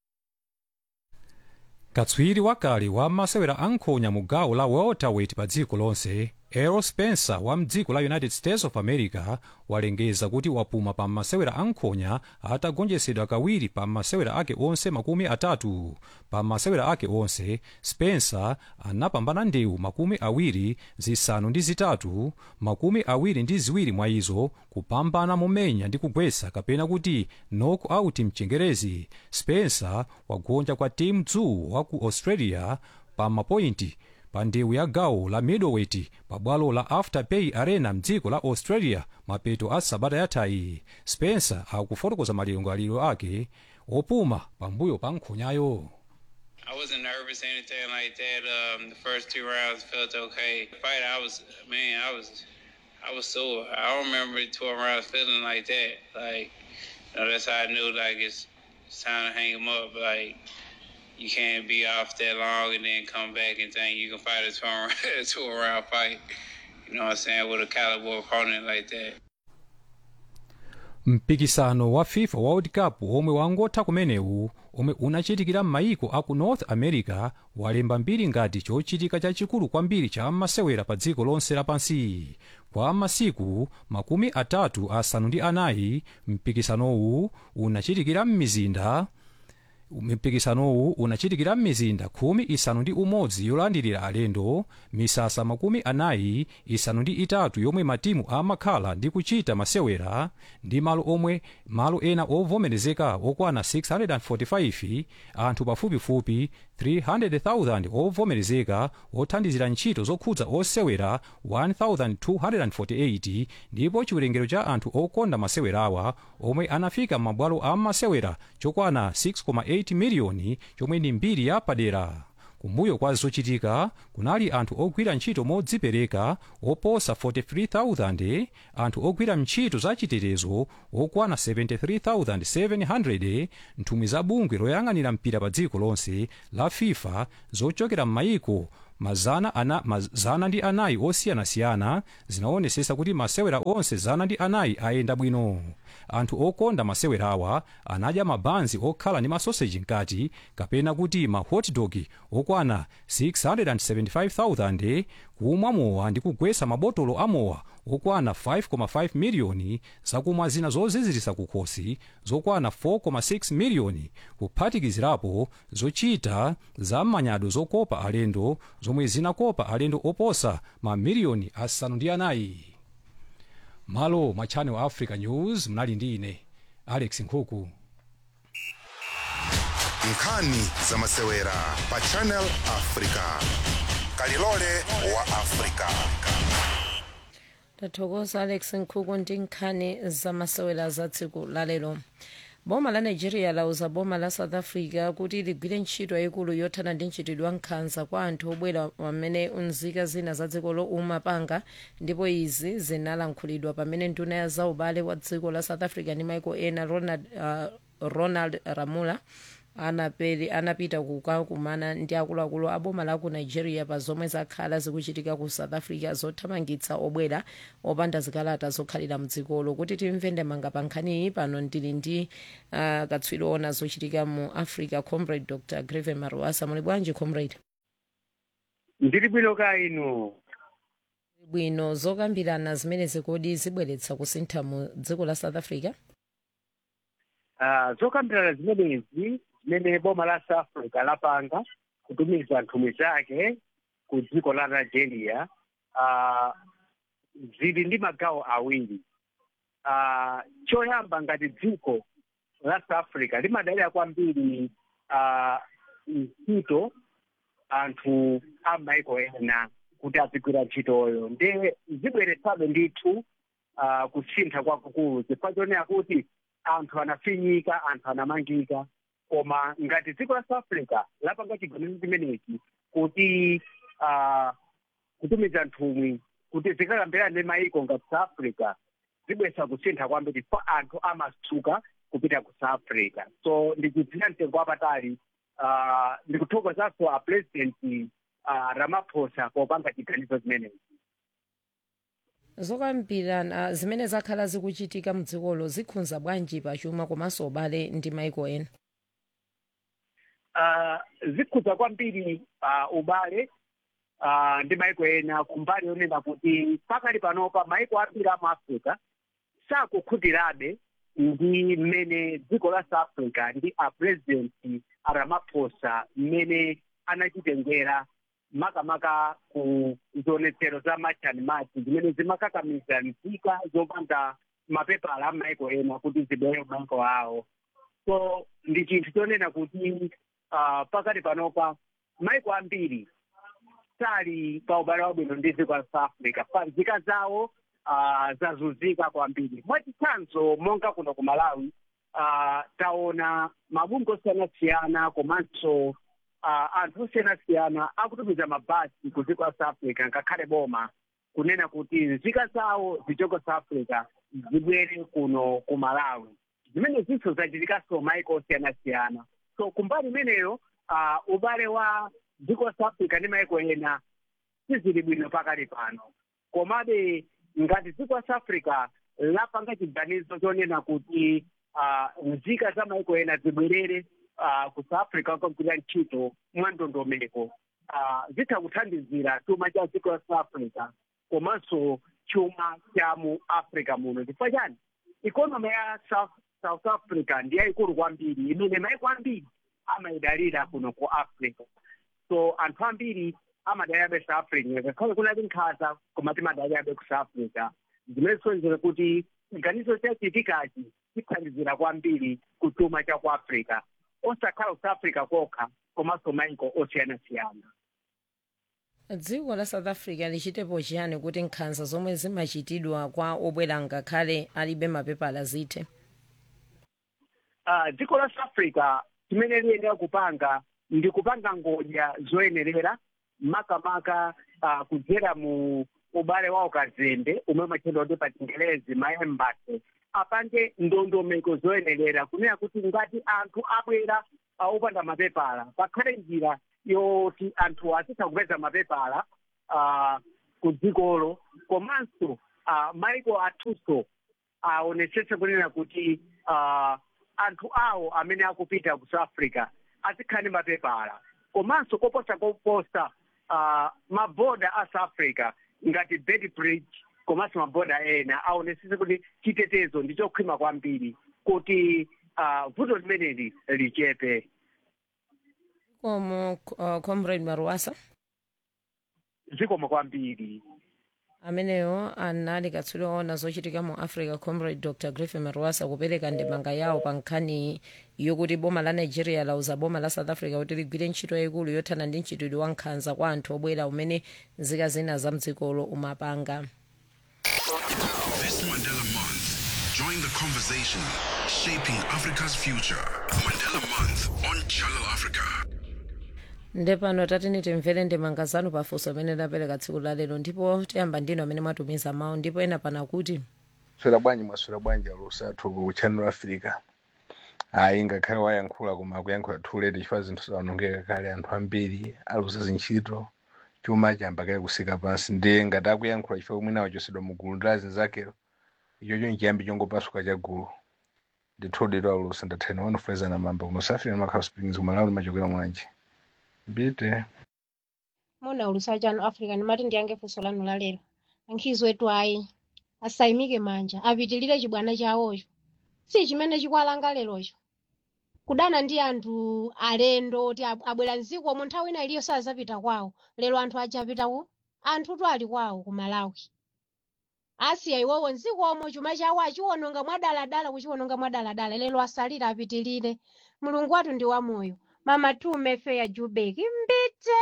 katswiri wakale wa masewera ankhonya mu gawo la welterweight pa dziko lonse errol spencer wa mdziko la united states of america walengeza kuti wapuma pa masewera ankhonya atagonjetsedwa kawiri pa masewera ake onse makumi atatu pa masewera ake onse spencer anapambana ndewu makumi awiri zisanu ndi zitatu makumi awiri ndi ziwiri mwa izo kupambana momenya ndi kugwetsa kapena kuti knock out mchengerezi spencer wagonja kwa tim dzu wa ku australia pa mapointi pa ndewu ya gawo la middleweight pa bwalo la afterpay arena mdziko la australia mapeto a sabata yathayi spencer akufotokoza malingaliro ake opuma pambuyo pa nkhonyayo I wasn't nervous or anything like that. Um, the first two rounds felt okay. The fight, I was, man, I was, I was sore. I don't remember 12 rounds feeling like that. Like, you know, that's how I knew, like, it's, it's time to hang him up. Like, you can't be off that long and then come back and think you can fight a 12 two round fight. You know what I'm saying? With a caliber opponent like that. mpikisano wa fifa world cup omwe wangotha kumenewu omwe unachitikira m'mayiko aku north america walemba mbiri ngati chochitika chachikulu kwambiri cha masewera pa dziko lonse lapansi kwa masiku makumi atatu asanu ndi anayi mpikisanowu unachitikira m'mizinda mpikisanowu unachitikira m'mizinda khumi isanu ndi umodzi yolandirira alendo misasa makumi anayi isanu ndi itatu yomwe matimu amakhala ndi kuchita masewera ndi malo omwe malo ena ovomerezeka okwana 645 anthu pafupifupi 300,000 ovomerezeka othandizira ntchito zokhudza osewera 1248 ndipo chiwerengero cha anthu okonda masewerawa omwe anafika m'mabwalo a masewera chokwana 6,8 miliyoni chomwe ndi mbiri ya padera kumbuyo kwa zochitika kunali anthu ogwira ntchito modzipereka oposa 43,000 anthu ogwira ntchito za chitetezo okwana 73,700 nthumwi za bungwe loyang'anira mpira pa dziko lonse la fifa zochokera m'mayiko mazana, ana, mazana ndi anayi osiyanasiyana zinaonesesa kuti masewera onse zana ndi anayi ayenda bwino anthu okonda masewerawa anadya mabanzi okhala ndi masoseji mkati kapena kuti ma hotdog okwana 675,000 kumwa mowa ndi kugwesa mabotolo amowa okwana 5,5 miliyoni zakumwa zina zozizirisa kukhosi zokwana 4,6 miliyoni kuphatikizirapo zochita za manyado zokopa alendo zomwe zinakopa alendo oposa mamiliyoni asanu ndi anayi malo mwa channel africa news mnali ndi ine alex nkhuku nkhani za masewera pa channel africa kalilole wa africa tathokoza alex nkhuku ndi nkhani za masewera za tsiku lalero boma la nigeria lauza boma la south africa kuti ligwire ntchito yayikulu yothana ndi mchitidwe wa nkhanza kwa anthu obwera pamene unzika zina za dzikolo umapanga ndipo izi zinalankhulidwa pamene nduna ya zaubale wa dziko la south africa ndi maiko ena ronald, uh, ronald ramula anapeli anapita kukakumana ndi akuluakulu a boma la ku nigeria pa zomwe zakhala zikuchitika ku south africa zothamangitsa obwera opanda zikalata zokhalira mdzikolo kuti timve ndemanga pa nkhaniyi pano ndili ndi uh, katswiri ona zochitika mu africa comrade dr greve maruasa muli bwanji comrade ndili bwino ka inu bwino zokambirana zimene zikodi zibweretsa kusintha mu dziko la south africa uh, zokambirana zimenezi zimene boma la south africa lapanga kutumiza nthumwi zake ku dziko la nigeria uh, zili ndi magawo awiri uh, choyamba ngati dziko la south africa limadalira kwambiri uh, ntchito anthu a maiko ena kuti azigwira ntchitoyo nde zibweretsabe ndithu uh, kusintha kwakukulu chifukwa chonena kuti anthu anafinyika anthu anamangika koma ngati dziko la south africa lapanga chiganizo chimenechi kuti uh, kutumiza nthumwi kuti zikakambirana ndi maiko ngati south africa zibweretsa kusintha kwambiri pa anthu amatsuka kupita ku south africa so ndichidzina mtengo wapatali uh, ndikuthokozanso a president uh, ramaphosa popanga chiganizo chimenechi zokambirana zimene zakhala zikuchitika mdzikolo zikhudza bwanji pachuma komanso ubale ndi maiko ena uh, zikhudza kwambiri uh, ubale uh, ndi maiko ena kumbali yonena kuti pakali panopa maiko ambiri amu africa sakukhutirabe ndi mmene dziko la south africa ndi a president a ramaphosa mmene anachitengera makamaka ku zionetsero za match and match zimene zimakakamiza nzika zopanda mapepala a maiko ena kuti zibwere maiko awo so ndi chinthu chonena kuti uh, pakati panopa maiko ambiri sali pa ubale wabwino ndi dziko la south africa pa nzika zawo uh, zazunzika kwambiri mwachitsanzo monga kuno ku malawi uh, taona mabungwe osiyanasiyana komanso uh, anthu osiyanasiyana akutumiza mabasi ku dziko la south africa ngakhale boma kunena kuti nzika zawo zichoke south africa zibwere kuno ku malawi zimene zinso zachitikanso maiko osiyanasiyana so kumbali imeneyo uh, ubale wa dziko la south africa ndi maiko ena sizili bwino pakali pano komabe ngati dziko la south africa lapanga chiganizo chonena kuti uh, nzika za maiko ena zibwerere uh, ku south africa kukagwira ntchito mwa ndondomeko uh, zitha kuthandizira chuma cha dziko la south africa komanso chuma cha mu africa muno chifukwa chani ikonomi ya south, south africa ndi yayikulu kwambiri imene maiko ambiri amayidalira kuno ku africa so anthu ambiri amadalirabe south africa ngakhale kunali nkhanza koma timadalirabe ku south africa zimene zisonzera kuti chiganizo chachitikachi chithandizira kwambiri kuchuma cha ku africa osakhala ku south africa kokha komanso maiko osiyanasiyana dziko la south africa lichitepo chiyani kuti nkhanza zomwe zimachitidwa kwa obwera ngakhale alibe mapepala zithe uh, dziko la south africa chimene liyenera kupanga ndi kupanga ngodya zoyenerera makamaka uh, kudzera mu ubale wa ukazembe umwe umachedwa kuti pa chingelezi maembasi apange ndondomeko zoyenerera kunena kuti ngati anthu abwera uh, opanda mapepala pakhale njira yoti anthu azitha kupeza mapepala uh, ku dzikolo komanso uh, maiko athunso aonetsetse kunena kuti uh, anthu awo amene akupita ku south africa azikhala ndi mapepala komanso koposa koposa uh, maboda a south africa ngati beitbridge komanso maboda ena aonetsetse kuti chitetezo ndi chokhwima kwambiri kuti uh, vuto limeneli lichepe komo uh, comrade maruasa zikomo kwambiri ameneyo anali katswiri oona zochitika mu africa comrade dr griffin maruasa kupereka ndemanga yawo pa nkhani yokuti boma la nigeria lauza boma la south africa kuti ligwire ntchito yayikulu yothana ndi mchitidwe wa nkhanza kwa anthu obwera umene nzika zina za mdzikolo umapanga This Mandela Month, join the conversation shaping Africa's future. Mandela Month on Channel Africa. nde pano tatini timvere ndemanga zanu pafunso amene lapereka tsiku lalero ndipo tiyamba ndino amene mwatumiza mawu ndipo ena pana kuti swera bwanji mwaswera bwanji alusathu ku channel africa ayi ngakhale wayankhula koma akuyankhula too late chifukwa zinthu zaonongeka kale anthu ambiri aluza zintchito chuma chamba kale kusika pansi ndiye ngati akuyankhula chifukwa mwina wachosedwa mu gulu ndi azinzakero ichocho nchiyambi chongopasuka cha gulu ndithodero alusa ndathena wanofulezana mamba kunosafira makhala springs kumalawi machokera mwanji mbite mona ulusa chano africa ndimati ndiyange funso lanu lalero ankhizi wetu ayi asayimike manja apitilire chibwana chawocho si chimene chikwalanga lerocho kudana ndi anthu alendo oti ab- abwera mdzikomo nthawi ina iliyo sazapita kwawo lero anthu aja apitawo anthutu ali kwawo ku malawi asiya iwowo mdzikomo chuma chawo achiwononga mwadaladala kuchiwononga mwadaladala lero asalire apitilire mulungu wathu ndi wamoyo mama tume feya jubek mbite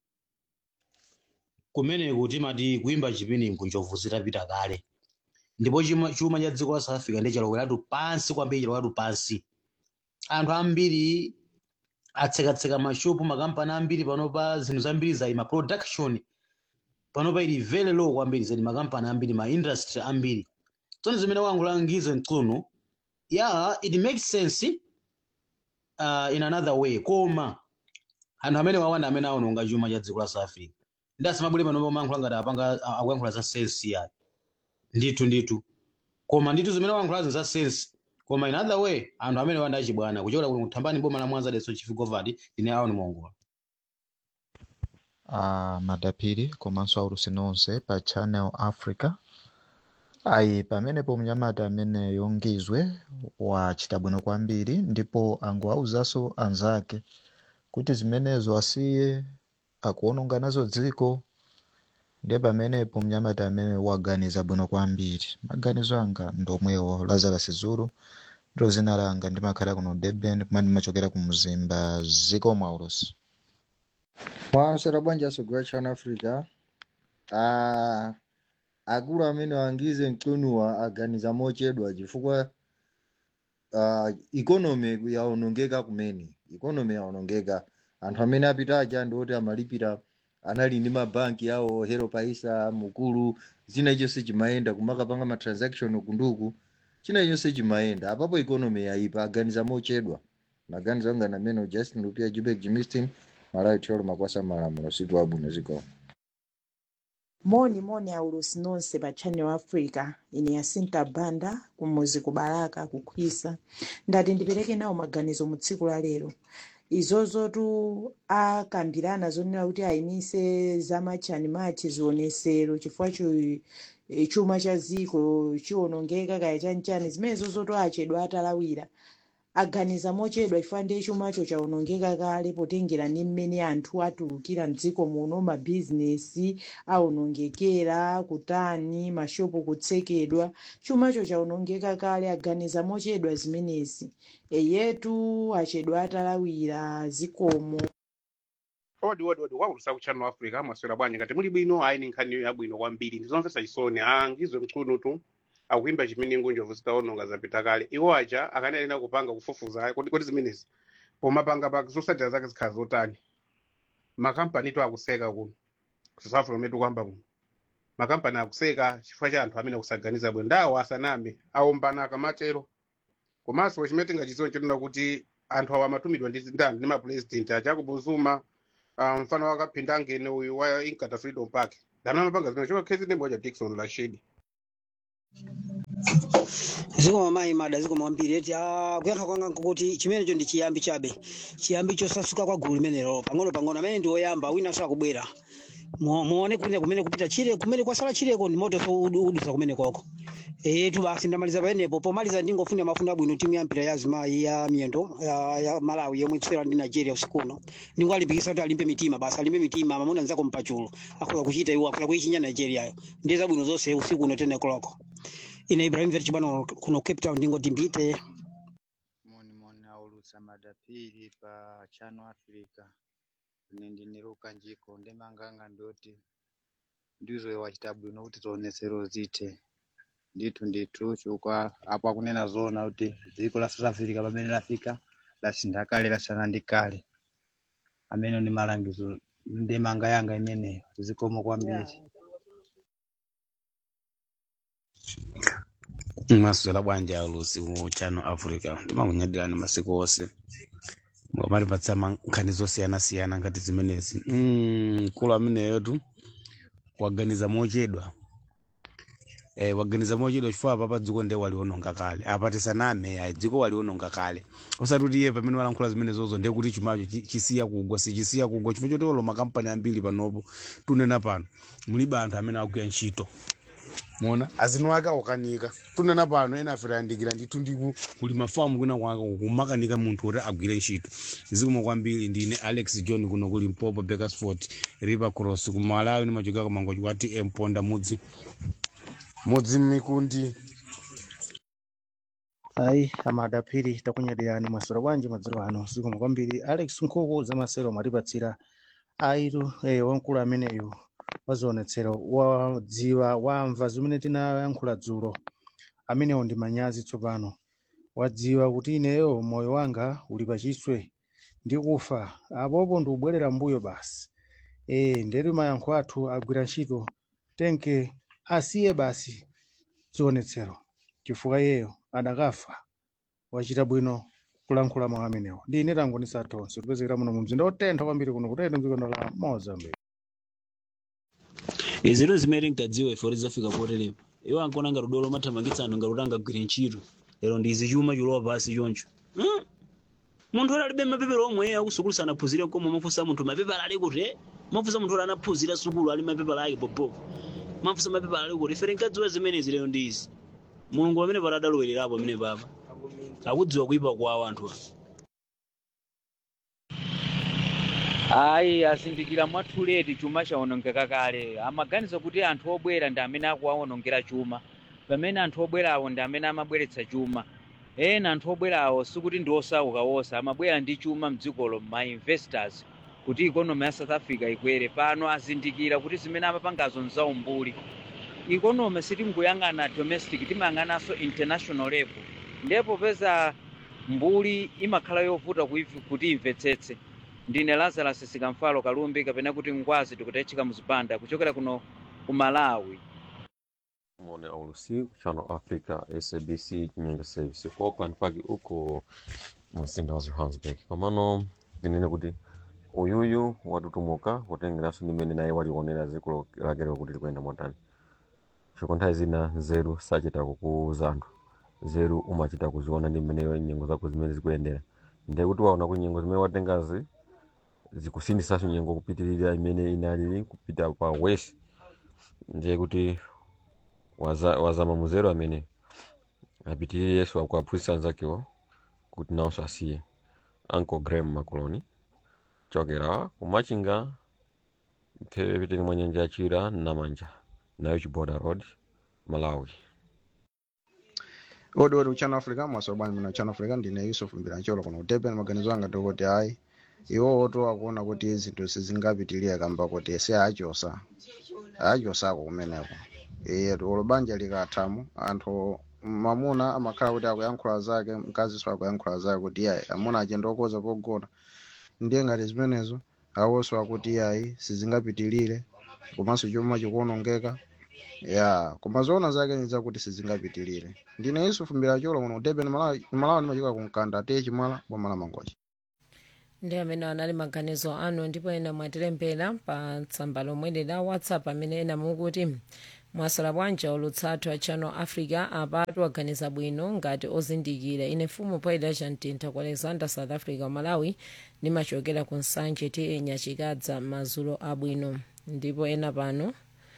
kumeneku timati kuimba chipini nkunjovu zitapita kale ndipo chuma chuma cha dziko la south africa ndi chaloweratu pansi kwambiri chaloweratu pansi anthu ambiri atsekatseka mashopu makampani ambiri panopa zinthu zambiri zayima production panopa ili very low kwambiri zedi makampani ambiri ma industry ambiri tsono zimene wangulangize mtsuno yeah it makes sense uh, in another way koma anthu amene wawana amene aononga chuma cha dziko la south africa ndi asamabwere panopa mayankhula ngati apanga a- akuyankhula za sense yayi ndithu ndithu koma ndithu zimene wayankhulazi za sense koma in other way anthu amene wanda achibwana kuchokera kuno kuthambani boma la mwanza deso chifigovati ine aoni mongola uh, madapiri komanso aulusi nonse pa channel africa ayi pamenepo mnyamata amene yongizwe wachita bwino kwambiri ndipo angowauzanso anzake kuti zimenezo asiye akuononga nazo dziko ndiye pamenepo mnyamata amene waganiza bwino kwambiri maganizo anga ndomwewo lazarus zulu ndilo zina langa ndimakhala kuno durban kumene ndimachokera ku mzimba ziko mwaulusi mwasera bwanji asogera chana africa ah, akulu amene wangize mtunuwa aganiza mochedwa chifukwa uh, ikonomi yaonongeka kumene ikonomi yaonongeka anthu amene apita aja ndi oti amalipira anali ndi mabanki awo hero paisa mukulu china chonse chimayenda kumakapanga matransaction kunduku china chonse chimayenda apapo ikonomi yayipa aganiza mochedwa maganizo anga namene justin lupia jubek jimistin malawi tiolo makwasa malamulo situ abwino zikoma moni moni aulusi nonse pa channel africa ine yasinta banda kumuzi kubalaka kukhwisa ndati ndipereke nawo maganizo mu tsiku la lero izozotu akambirana zonena kuti ayimise zamachani machi zionesero chifukwa cho- eh, chuma cha ziko chiwonongeka kaya chanchani zimene zozoto achedwa atalawira aganiza mochedwa chifukwa ndiye chumacho chawonongeka kale potengera ni mmene anthu atulukira mdziko muno mabhizinesi awonongekera kutani mashopu kutsekedwa chumacho chawonongeka kale aganiza mochedwa zimenezi eyetu achedwa atalawira zikomo odi odi odi waulusa kuchano africa mwaswera bwanji ngati muli bwino ayi ni nkhani yabwino kwambiri ndizomvetsa chisoni angizwe mchunu tu akuimba chiminingu njovu zitaononga zapita kale iwo aja akanena kupanga kufufuza kodi kodi zimenezi pomapanga pa zosadira zake zikhala zotani makampani tu akuseka kuno kusafuna metu kwamba kuno makampani akuseka chifukwa cha anthu amene akusaganiza bwino ndawo asaname aombana akamatero komanso chimene tingachiziwe chonena kuti anthu awa amatumidwa ndi ndani ndi mapresident ajacob zuma uh, mfano wakaphinda angene uyu wa inkatha freedom park dana amapanga zimene chokakhezi ndi moja dikson rashid ziko mamayi mada ziko mwambiri eti ah, kuyankha kwanga nkukuti chimenecho ndi chiyambi chabe chiyambi chosasuka kwa gulu limenelo pang'ono pang'ono amene ndi oyamba wina sakubwera Mu- muone kumene kumene kupita chile kumene kwasala chileko ndi moto so udu- udusa kumene koko etu basi ndamaliza paenepo pomaliza ndingofuna mafundo abwino timu ya mpira ya azimayi ya miyendo ya, ya malawi yomwe ikusewera ndi nigeria usiku uno ndingwalimbikisa kuti alimbe mitima basi alimbe mitima mamuna nzako mpachulo akhola kuchita iwo akhola kuichinya nigeria yo ndiye zabwino zonse usiku uno tene koloko ine ibrahim verchi bwana kuno cape town ndingoti mbite aulusa madapiri pa chano africa nindiniruka njiko ndemanganga ndoti ndizo wachita bwino kuti tionesero zite ndithu ndithu chukwa apo akunena zona kuti dziko la south africa pamene lafika lasintha kale lasiyana ndi kale amene ni malangizo ndemanga yanga imeneyo zikomo kwambiri maswera bwanji aulusi mu chano africa ndimakunyadirani masiku onse mwamalipatsa nkhani zosiyana-siyana ngati zimenezi mm, mkulu ameneyotu waganiza mochedwa eh, waganiza mochedwa chifukwa apa pa dziko nde waliononga kale apa tisaname ayi dziko waliononga kale osati kuti iye pamene walankhula zimenezozo ndiye kuti chumacho chi- chisiya kugwa sichisiya kugwa chifukwa choti olo makampani ambiri panopo tunena pano mulibe anthu amene akugwira ntchito mona azino ake akukanika tunena pano ena afera yandikira ndithu ndiku kuli mafamu kuna kwaka kumakanika munthu kuti agwire ntchito zikomo kwambiri ndine alex john kuno kuli mpopo bakersford river cross kumalawi nimachoka kamangochi kwati emponda mudzi mudzi mmikundi ayi amadapiri takunyadirani maswera bwanji madzulo ano zikomo kwambiri alex nkhuku zamasero mwatipatsira aitu eh, wamkulu ameneyu wazionetsero wadziwa wamva zimene tinayankhula dzulo amenewo ndi manyazi tsopano wadziwa kuti ineyo moyo wanga uli pachiswe ndi kufa apopo ndikubwerera mbuyo basi eh ndetu mayankho athu agwira ntchito tenke asiye basi zionetsero chifukwa iyeyo adakafa wachita bwino kulankhula mawu amenewo ndi ine tangonisa tonse tipezekera muno mu mzinda otentha kwambiri kuno kutete mdziko la mozambique iziro zimene nkadziwa ife kuti zafika poterepa iwo ankona ngati dolo mathamangitsa anthu ngati kuti angagwire ntchito lero ndi izi chuma chulowa pasi choncho Hmm? munthu oti alibe mapepala omwe akusukulu sanaphunzire koma mafunsa munthu mapepala ali kuti eh? mafunsa munthu oti anaphunzira sukulu ali mapepala ake popopo mafunsa mapepala ali kuti ife tinkadziwa zimenezi lero ndi izi mulungu pamene pati adalowererapo amene papa akudziwa kuyipa kwawo anthu ayi azindikira mwatuleti chuma chawonongeka kale amaganiza kuti anthu obwera ndi amene akuwawonongera chuma pamene anthu obwerawo ndi amene amabweretsa chuma ena anthu obwerawo sikuti ndi osauka wonse amabwera ndi chuma mdzikolo ma investors kuti ikonomi ya south africa ikwere pano azindikira kuti zimene amapangazo nzaumbuli ikonomi sitingoyang'ana domestic timayang'ananso international level ndipo peza mbuli imakhala yovuta kuiv- kuti imvetsetse ndine lazarus sikamfalo kalumbi kapena kuti ngwazi tikutayitchika muzipanda kuchokera kuno ku malawi mone aulusi channel africa sabc nyanja service ku auckland park uko mumzinda wa johannesburg pamano ndinene kuti uyuyu watutumuka kutengeranso ndimene naye walionera dziko lakelo kuti likuyenda motani chifukwa nthawi zina nzeru sachita kukuza anthu nzeru umachita kuziona ndi mmeneyo nyengo zako zimene zikuyendera ndiye kuti waona kuti nyengo zimene watengazi zikusindisanso nyengo kupitirira imene inalili kupita pa west ndiye kuti waza- wazama muzero amene apitirire yesu akuaphunzitsa anzakewo kuti nawonso asiye uncle graham macoloni chokera kumachinga mphepete mwa nyanja yachira namanja nayo chiboda road malawi odi odi uchano africa mwasobani muna uchano africa ndine yusuf mbirancholo kuno kutepeni maganizo anga tikuti ayi iwowo to akuona kuti zinthu sizingapitilire kamba kuti si achosa achosako kumeneko iye olo banja likathamu anthu mamuna amakhala kuti akuyankhula zake mkaziso akuyankhula zake kuti iyayi amuna achenda okoza pogona ndiye ngati zimenezo awonso akuti iyayi sizingapitilire komanso chuma chikuonongeka ya koma zoona zake ni zakuti sizingapitilire ndine yusufu mbirancholo kuno kutepeni malawi malawi ndimachika kumkanda atiye chimala bwamala mangochi ndi amene anali maganizo anu ndipo ena mwatilembera pa tsamba lomwe la whatsapp amene ena mukuti mwasala bwanja ulutsathu a channel africa apatu aganiza bwino ngati ozindikira ine mfumu poyida chamtintha ku alexander south africa malawi nimachokera ku nsanje ti nyachikadza mazulo abwino ndipo ena pano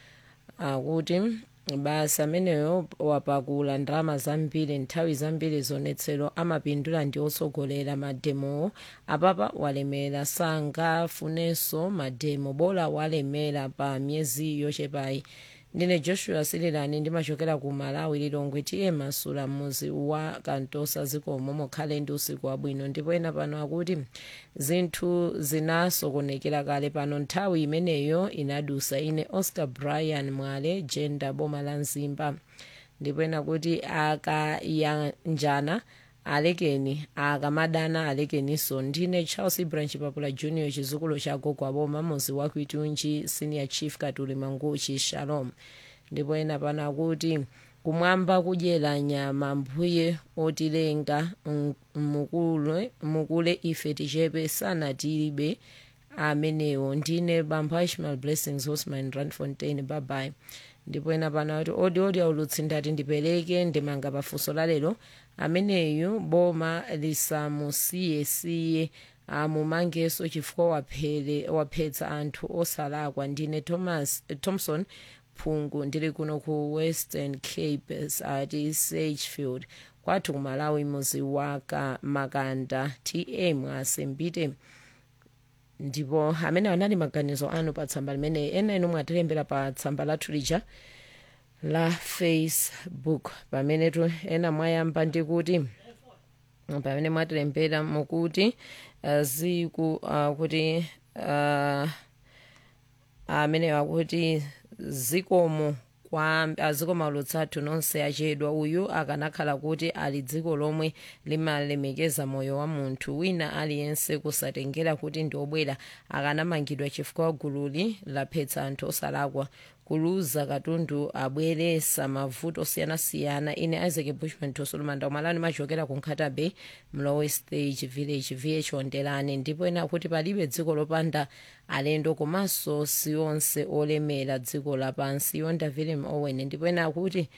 akuti basi ameneyo wapakula ndalama zambiri nthawi zambiri zonetsero amapindula ndi otsogolera mademowo apapa walemera sangafunenso mademo bola walemera pa miyezi yochepayi ndine joshua sililani ndimachokera ku malawi lilongwe tiye masula muzi wa kantosa zikomo mukhale ndi usiku wabwino ndipo ena pano akuti zinthu zinasokonekera kale pano nthawi imeneyo inadusa ine oscar brian mwale jenda boma la mzimba ndipo ena kuti akayanjana alekeni akamadana alekeninso ndine charles branch papula junior chizukulu cha gogo aboma muzi wakwitunji senior chief katuli manguchi shalom ndipo ena pano akuti kumwamba kudyera nyama mbuye otilenga m- mukule, mukule ife tichepe sanatilibe amenewo ndine bambo ishmael blessings hosman randfontein babayi ndipo ena pano kuti odi odi aulutsi ndati ndipereke ndimanga pafunso la lero ameneyu boma lisamusiyesiye amumangeso chifukwa waphere waphetsa anthu osalakwa ndine thomas thompson phungu ndili kuno ku western cape ati sagefield kwathu kumalawi muzi wa makanda tm asembite ndipo amene anali maganizo anu pa tsamba limene ena inu mwatilembera pa tsamba lathu lija la facebook pamene tu ena mwayamba ndi kuti pamene mwatilembera mukuti uh, ziku uh, kuti uh, amene akuti zikomo kwa azikomo aulutsathu nonse achedwa uyu akanakhala kuti ali dziko lomwe limalemekeza moyo wa munthu wina aliyense kusatengera kuti ndi obwera akanamangidwa chifukwa gululi laphetsa anthu osalakwa kuluza katundu abweresa mavuto osiyanasiyana ine isaac bushman tosolomanda umalani machokera ku nkhata bay mlowe stage village vh ondelani ndipo ena kuti palibe dziko lopanda alendo komanso siyonse olemera dziko lapansi yonda willem owen ndipo ena akuti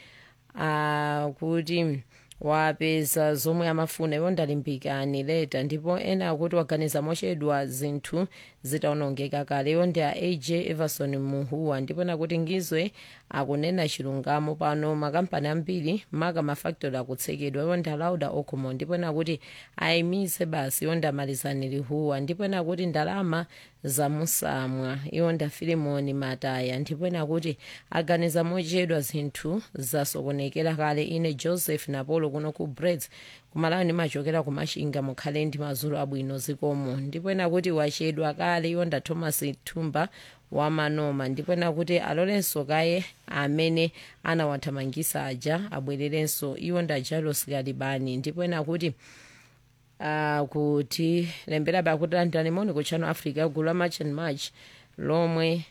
akuti wapeza zomwe amafuna iwo ndalimbikani leta ndipo ena akuti waganiza mochedwa zinthu zitaonongeka kale iwo ndi a aj everson muhuwa ndipo nakuti ngizwe akunena chilungamo pano makampani ambiri maka mafactory akutsekedwa iwo ndi alauda okomo ndipo nakuti ayimise basi iwo ndamalizani lihuwa ndipo nakuti ndalama zamusamwa iwo nda filimoni mataya ndipo nakuti aganiza mochedwa zinthu zasokonekera kale ine joseph napolo kuno ku breds kumalawi ndimachokera kumashinga mukhale ndi mazulu abwino zikomo ndipo nakuti wachedwa kale iwo nda thomas thumba wamanoma ndipo nakuti alolenso kaye amene anawathamangisa aja abwererenso iwo nda jalos kalibani ndipo nakuti uh, kuti lemberabe akuti landani moni ku channel africa gulu la march and march lomwe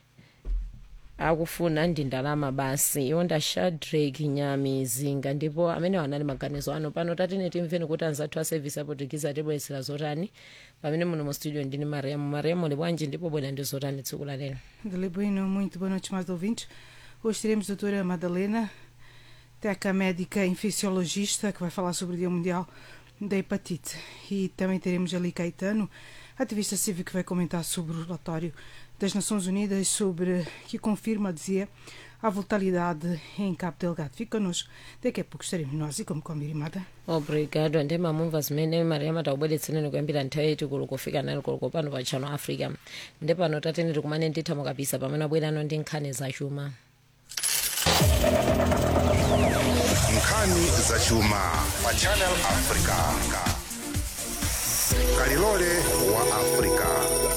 akufuna ndi ndalama basi iwo nda shadrack nyamizinga ndipo amene anali maganizo ano pano tatine timveni kuti anzathu a service apotikiza atibweretsera zotani pamene muno mu studio ndini mariamu mariamu uli bwanji ndipo bwera ndi zotani tsiku la lero Dele Bueno, muito boa noite, mais ouvintes. Hoje teremos a doutora Madalena, teca médica infecciologista, que vai falar sobre o Dia Mundial da Hepatite. E também teremos ali Caetano, ativista cívico, que vai comentar sobre o relatório das Nações Unidas sobre que confirma, dizia, à volatilidade em Cabo Delgado. Fique connosco, daqui a pouco estaremos nós e como combinado. obrigado ndemamumva zimene mariama taubweretsereni kuyambira nthawi yaiti kulo kufika nali kulo pano pa channel africa ndi pano tateneti kumane ndithamo kabisa pamene abwerano ndi nkhani zachuma nkhani zachuma pa channel africa kalilole wa africa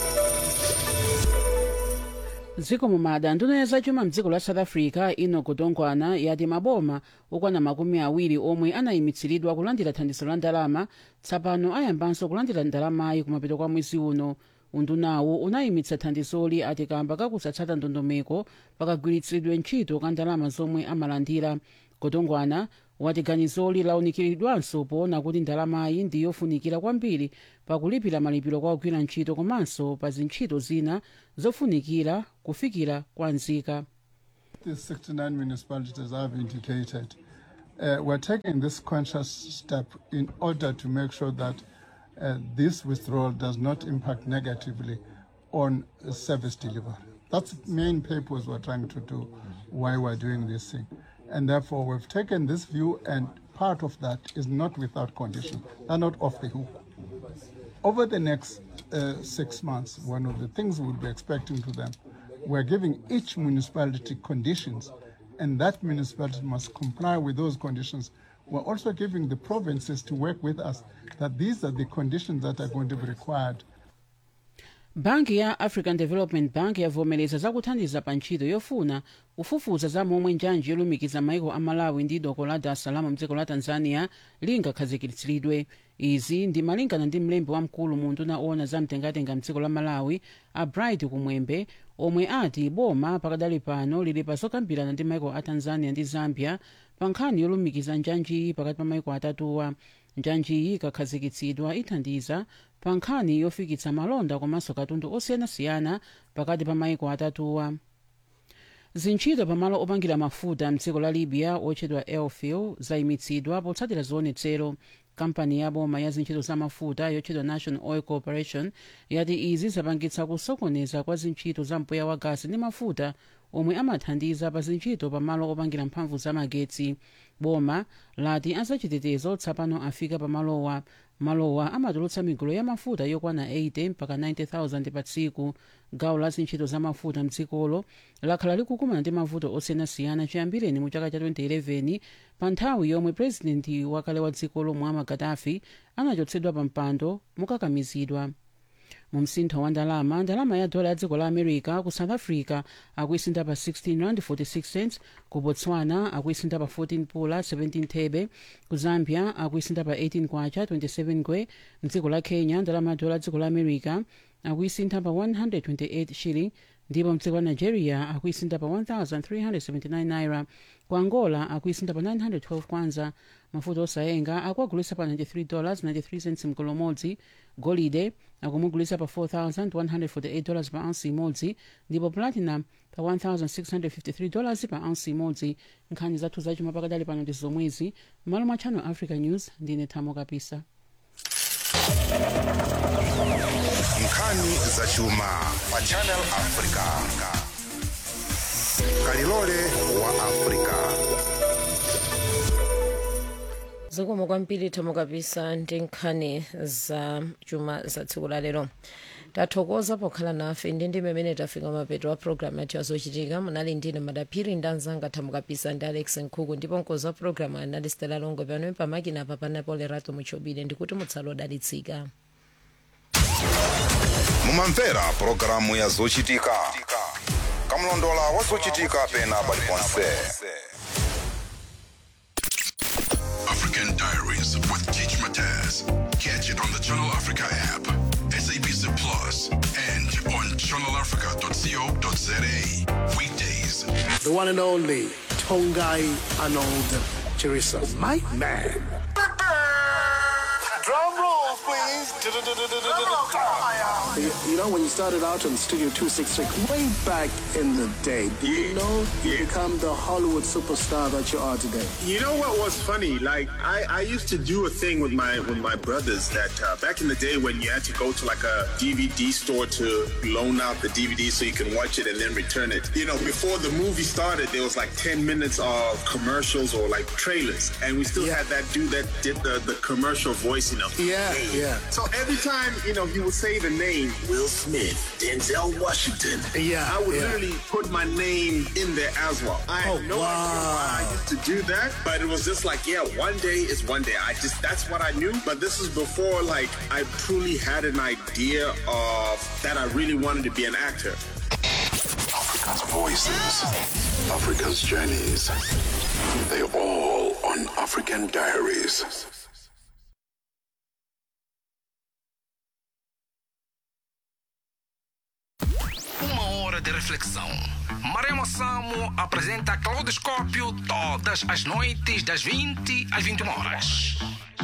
dziko mumada nduna ya zachuma mdziko la south africa ino kutongwana yati maboma okwana makumi awiri omwe anayimitsidwa kulandira thandizo la ndalama tsapano ayambanso kulandira ndalamayi kumapeto kwa mwezi uno undunawo unayimitsa thandizoli ati kamba kakusatsata ndondomeko pakagwiritsidwe ntchito ka ndalama zomwe amalandira kutongwana wati ganizoli launikiridwanso poona kuti ndalamayi ndi yofunikira kwambiri pakulipira malipiro kwa ogwira ntchito komanso pa zintchito zina zofunikira kufikira kwa nzika These 69 municipalities have indicated uh, we're taking this conscious step in order to make sure that uh, this withdrawal does not impact negatively on uh, service delivery. That's the main purpose we're trying to do, why we're doing this thing. And therefore, we've taken this view, and part of that is not without condition. They're not off the hook. Over the next uh, six months, one of the things we'll be expecting to them, we're giving each municipality conditions, and that municipality must comply with those conditions. We're also giving the provinces to work with us that these are the conditions that are going to be required banki ya african development bank yavomereza zakuthandiza pa ntchito yofuna kufufuza za momwe njanji yolumikiza maiko a malawi ndi doko la dar es salaam mdziko la tanzania lingakhazikitsidwe izi ndi malingana ndi mlembi wamkulu mu nduna owona za mtengatenga mdziko la malawi a bright kumwembe omwe ati boma pakadali pano lili pa zokambirana ndi maiko a tanzania ndi zambia pa nkhani yolumikiza njanjiyi pakati pa maiko atatuwa njanjiyi ikakhazikitsidwa ithandiza pa nkhani yofikitsa malonda komanso katundu osiyanasiyana pakati pa maiko atatuwa zintchito pamalo opangira mafuta mdziko la libya otchedwa elfil zayimitsidwa potsatira zionetsero kampani ya boma ya zintchito za mafuta yotchedwa national oil corporation yati izi zapangitsa kusokoneza kwa zintchito za mpweya wa gasi ndi mafuta omwe amathandiza pa zintchito pamalo opangira mphamvu za magetsi boma lati azachitetezo tsapano afika pamalowa malowa amatulutsa migolo ya mafuta yokwana 80 mpaka 90000 pa tsiku gawo la zintchito za mafuta mdzikolo lakhala likukumana ndi mavuto osiyanasiyana chiyambireni mu chaka cha 2011 pa nthawi yomwe purezidenti wakale wa dzikolo muammar gaddafi anachotsedwa pa mpando mokakamizidwa mu msintho wa ndalama ndalama ya dola ya dziko la america ku south africa akuisintha pa 16 rand 46 cents ku botswana akuisintha pa 14 pula 17 thebe ku zambia akuisintha pa 18 kwacha 27 ngwe mdziko la kenya ndalama ya dola ya dziko la america akuisintha pa 128 shilling ndipo mdziko la nigeria akuisintha pa 1379 naira ku angola akuisintha pa 912 kwanza mafuta osayenga akuagulisa pa 93 dollars 93 cents mgolo umodzi golide akumugulisa pa 4148 dollars pa ounce imodzi ndipo platinum pa 1653 dollars pa ounce imodzi nkhani zathu zachuma pakadali pano ndi zomwezi m'malo mwa channel africa news ndine thamo kapisa nkhani zachuma pa channel africa kalilole wa africa zikomo kwambiri thamo kapisa ndi nkhani za chuma za tsiku la lero tathokoza pokhala nafe ndi ndi mmene tafika mapeto wa programu yathu yazochitika munali ndine madaphiri ndi anzanga thamo kapisa ndi alex nkhuku ndipo mkozi wa programu anali stela longo pano pamakina apa panapo lerato muchobile ndikuti mutsala odalitsika mumamvera pulogalamu ya zochitika kamlondola wa zochitika pena paliponse African Diaries with Teach Mataz. Catch it on the Channel Africa app, SABC Plus, and on channelafrica.co.za. Weekdays. The one and only Tongai Arnold Chirisa. My man. Drum roll, please. You, you know, when you started out on Studio 266, way back in the day, did you know you become the Hollywood superstar that you are today? You know what was funny? Like I, I used to do a thing with my with my brothers that uh, back in the day when you had to go to like a DVD store to loan out the DVD so you can watch it and then return it. You know, before the movie started, there was like 10 minutes of commercials or like trailers, and we still had that dude that did the, the commercial voice, you know. Yeah, yeah. So every time, you know, he would say the name Will Smith, Denzel Washington. Yeah, I would yeah. literally put my name in there as well. I had Oh, no idea why I used to do that, but it was just like, yeah, one day is one day. I just that's what I knew. But this is before like I truly had an idea of that I really wanted to be an actor. Africa's voices, Africa's journeys. They all on African Diaries. Uma hora de reflexão. Maremo Samo apresenta Claudoscópio todas as noites das 20 às 21 horas.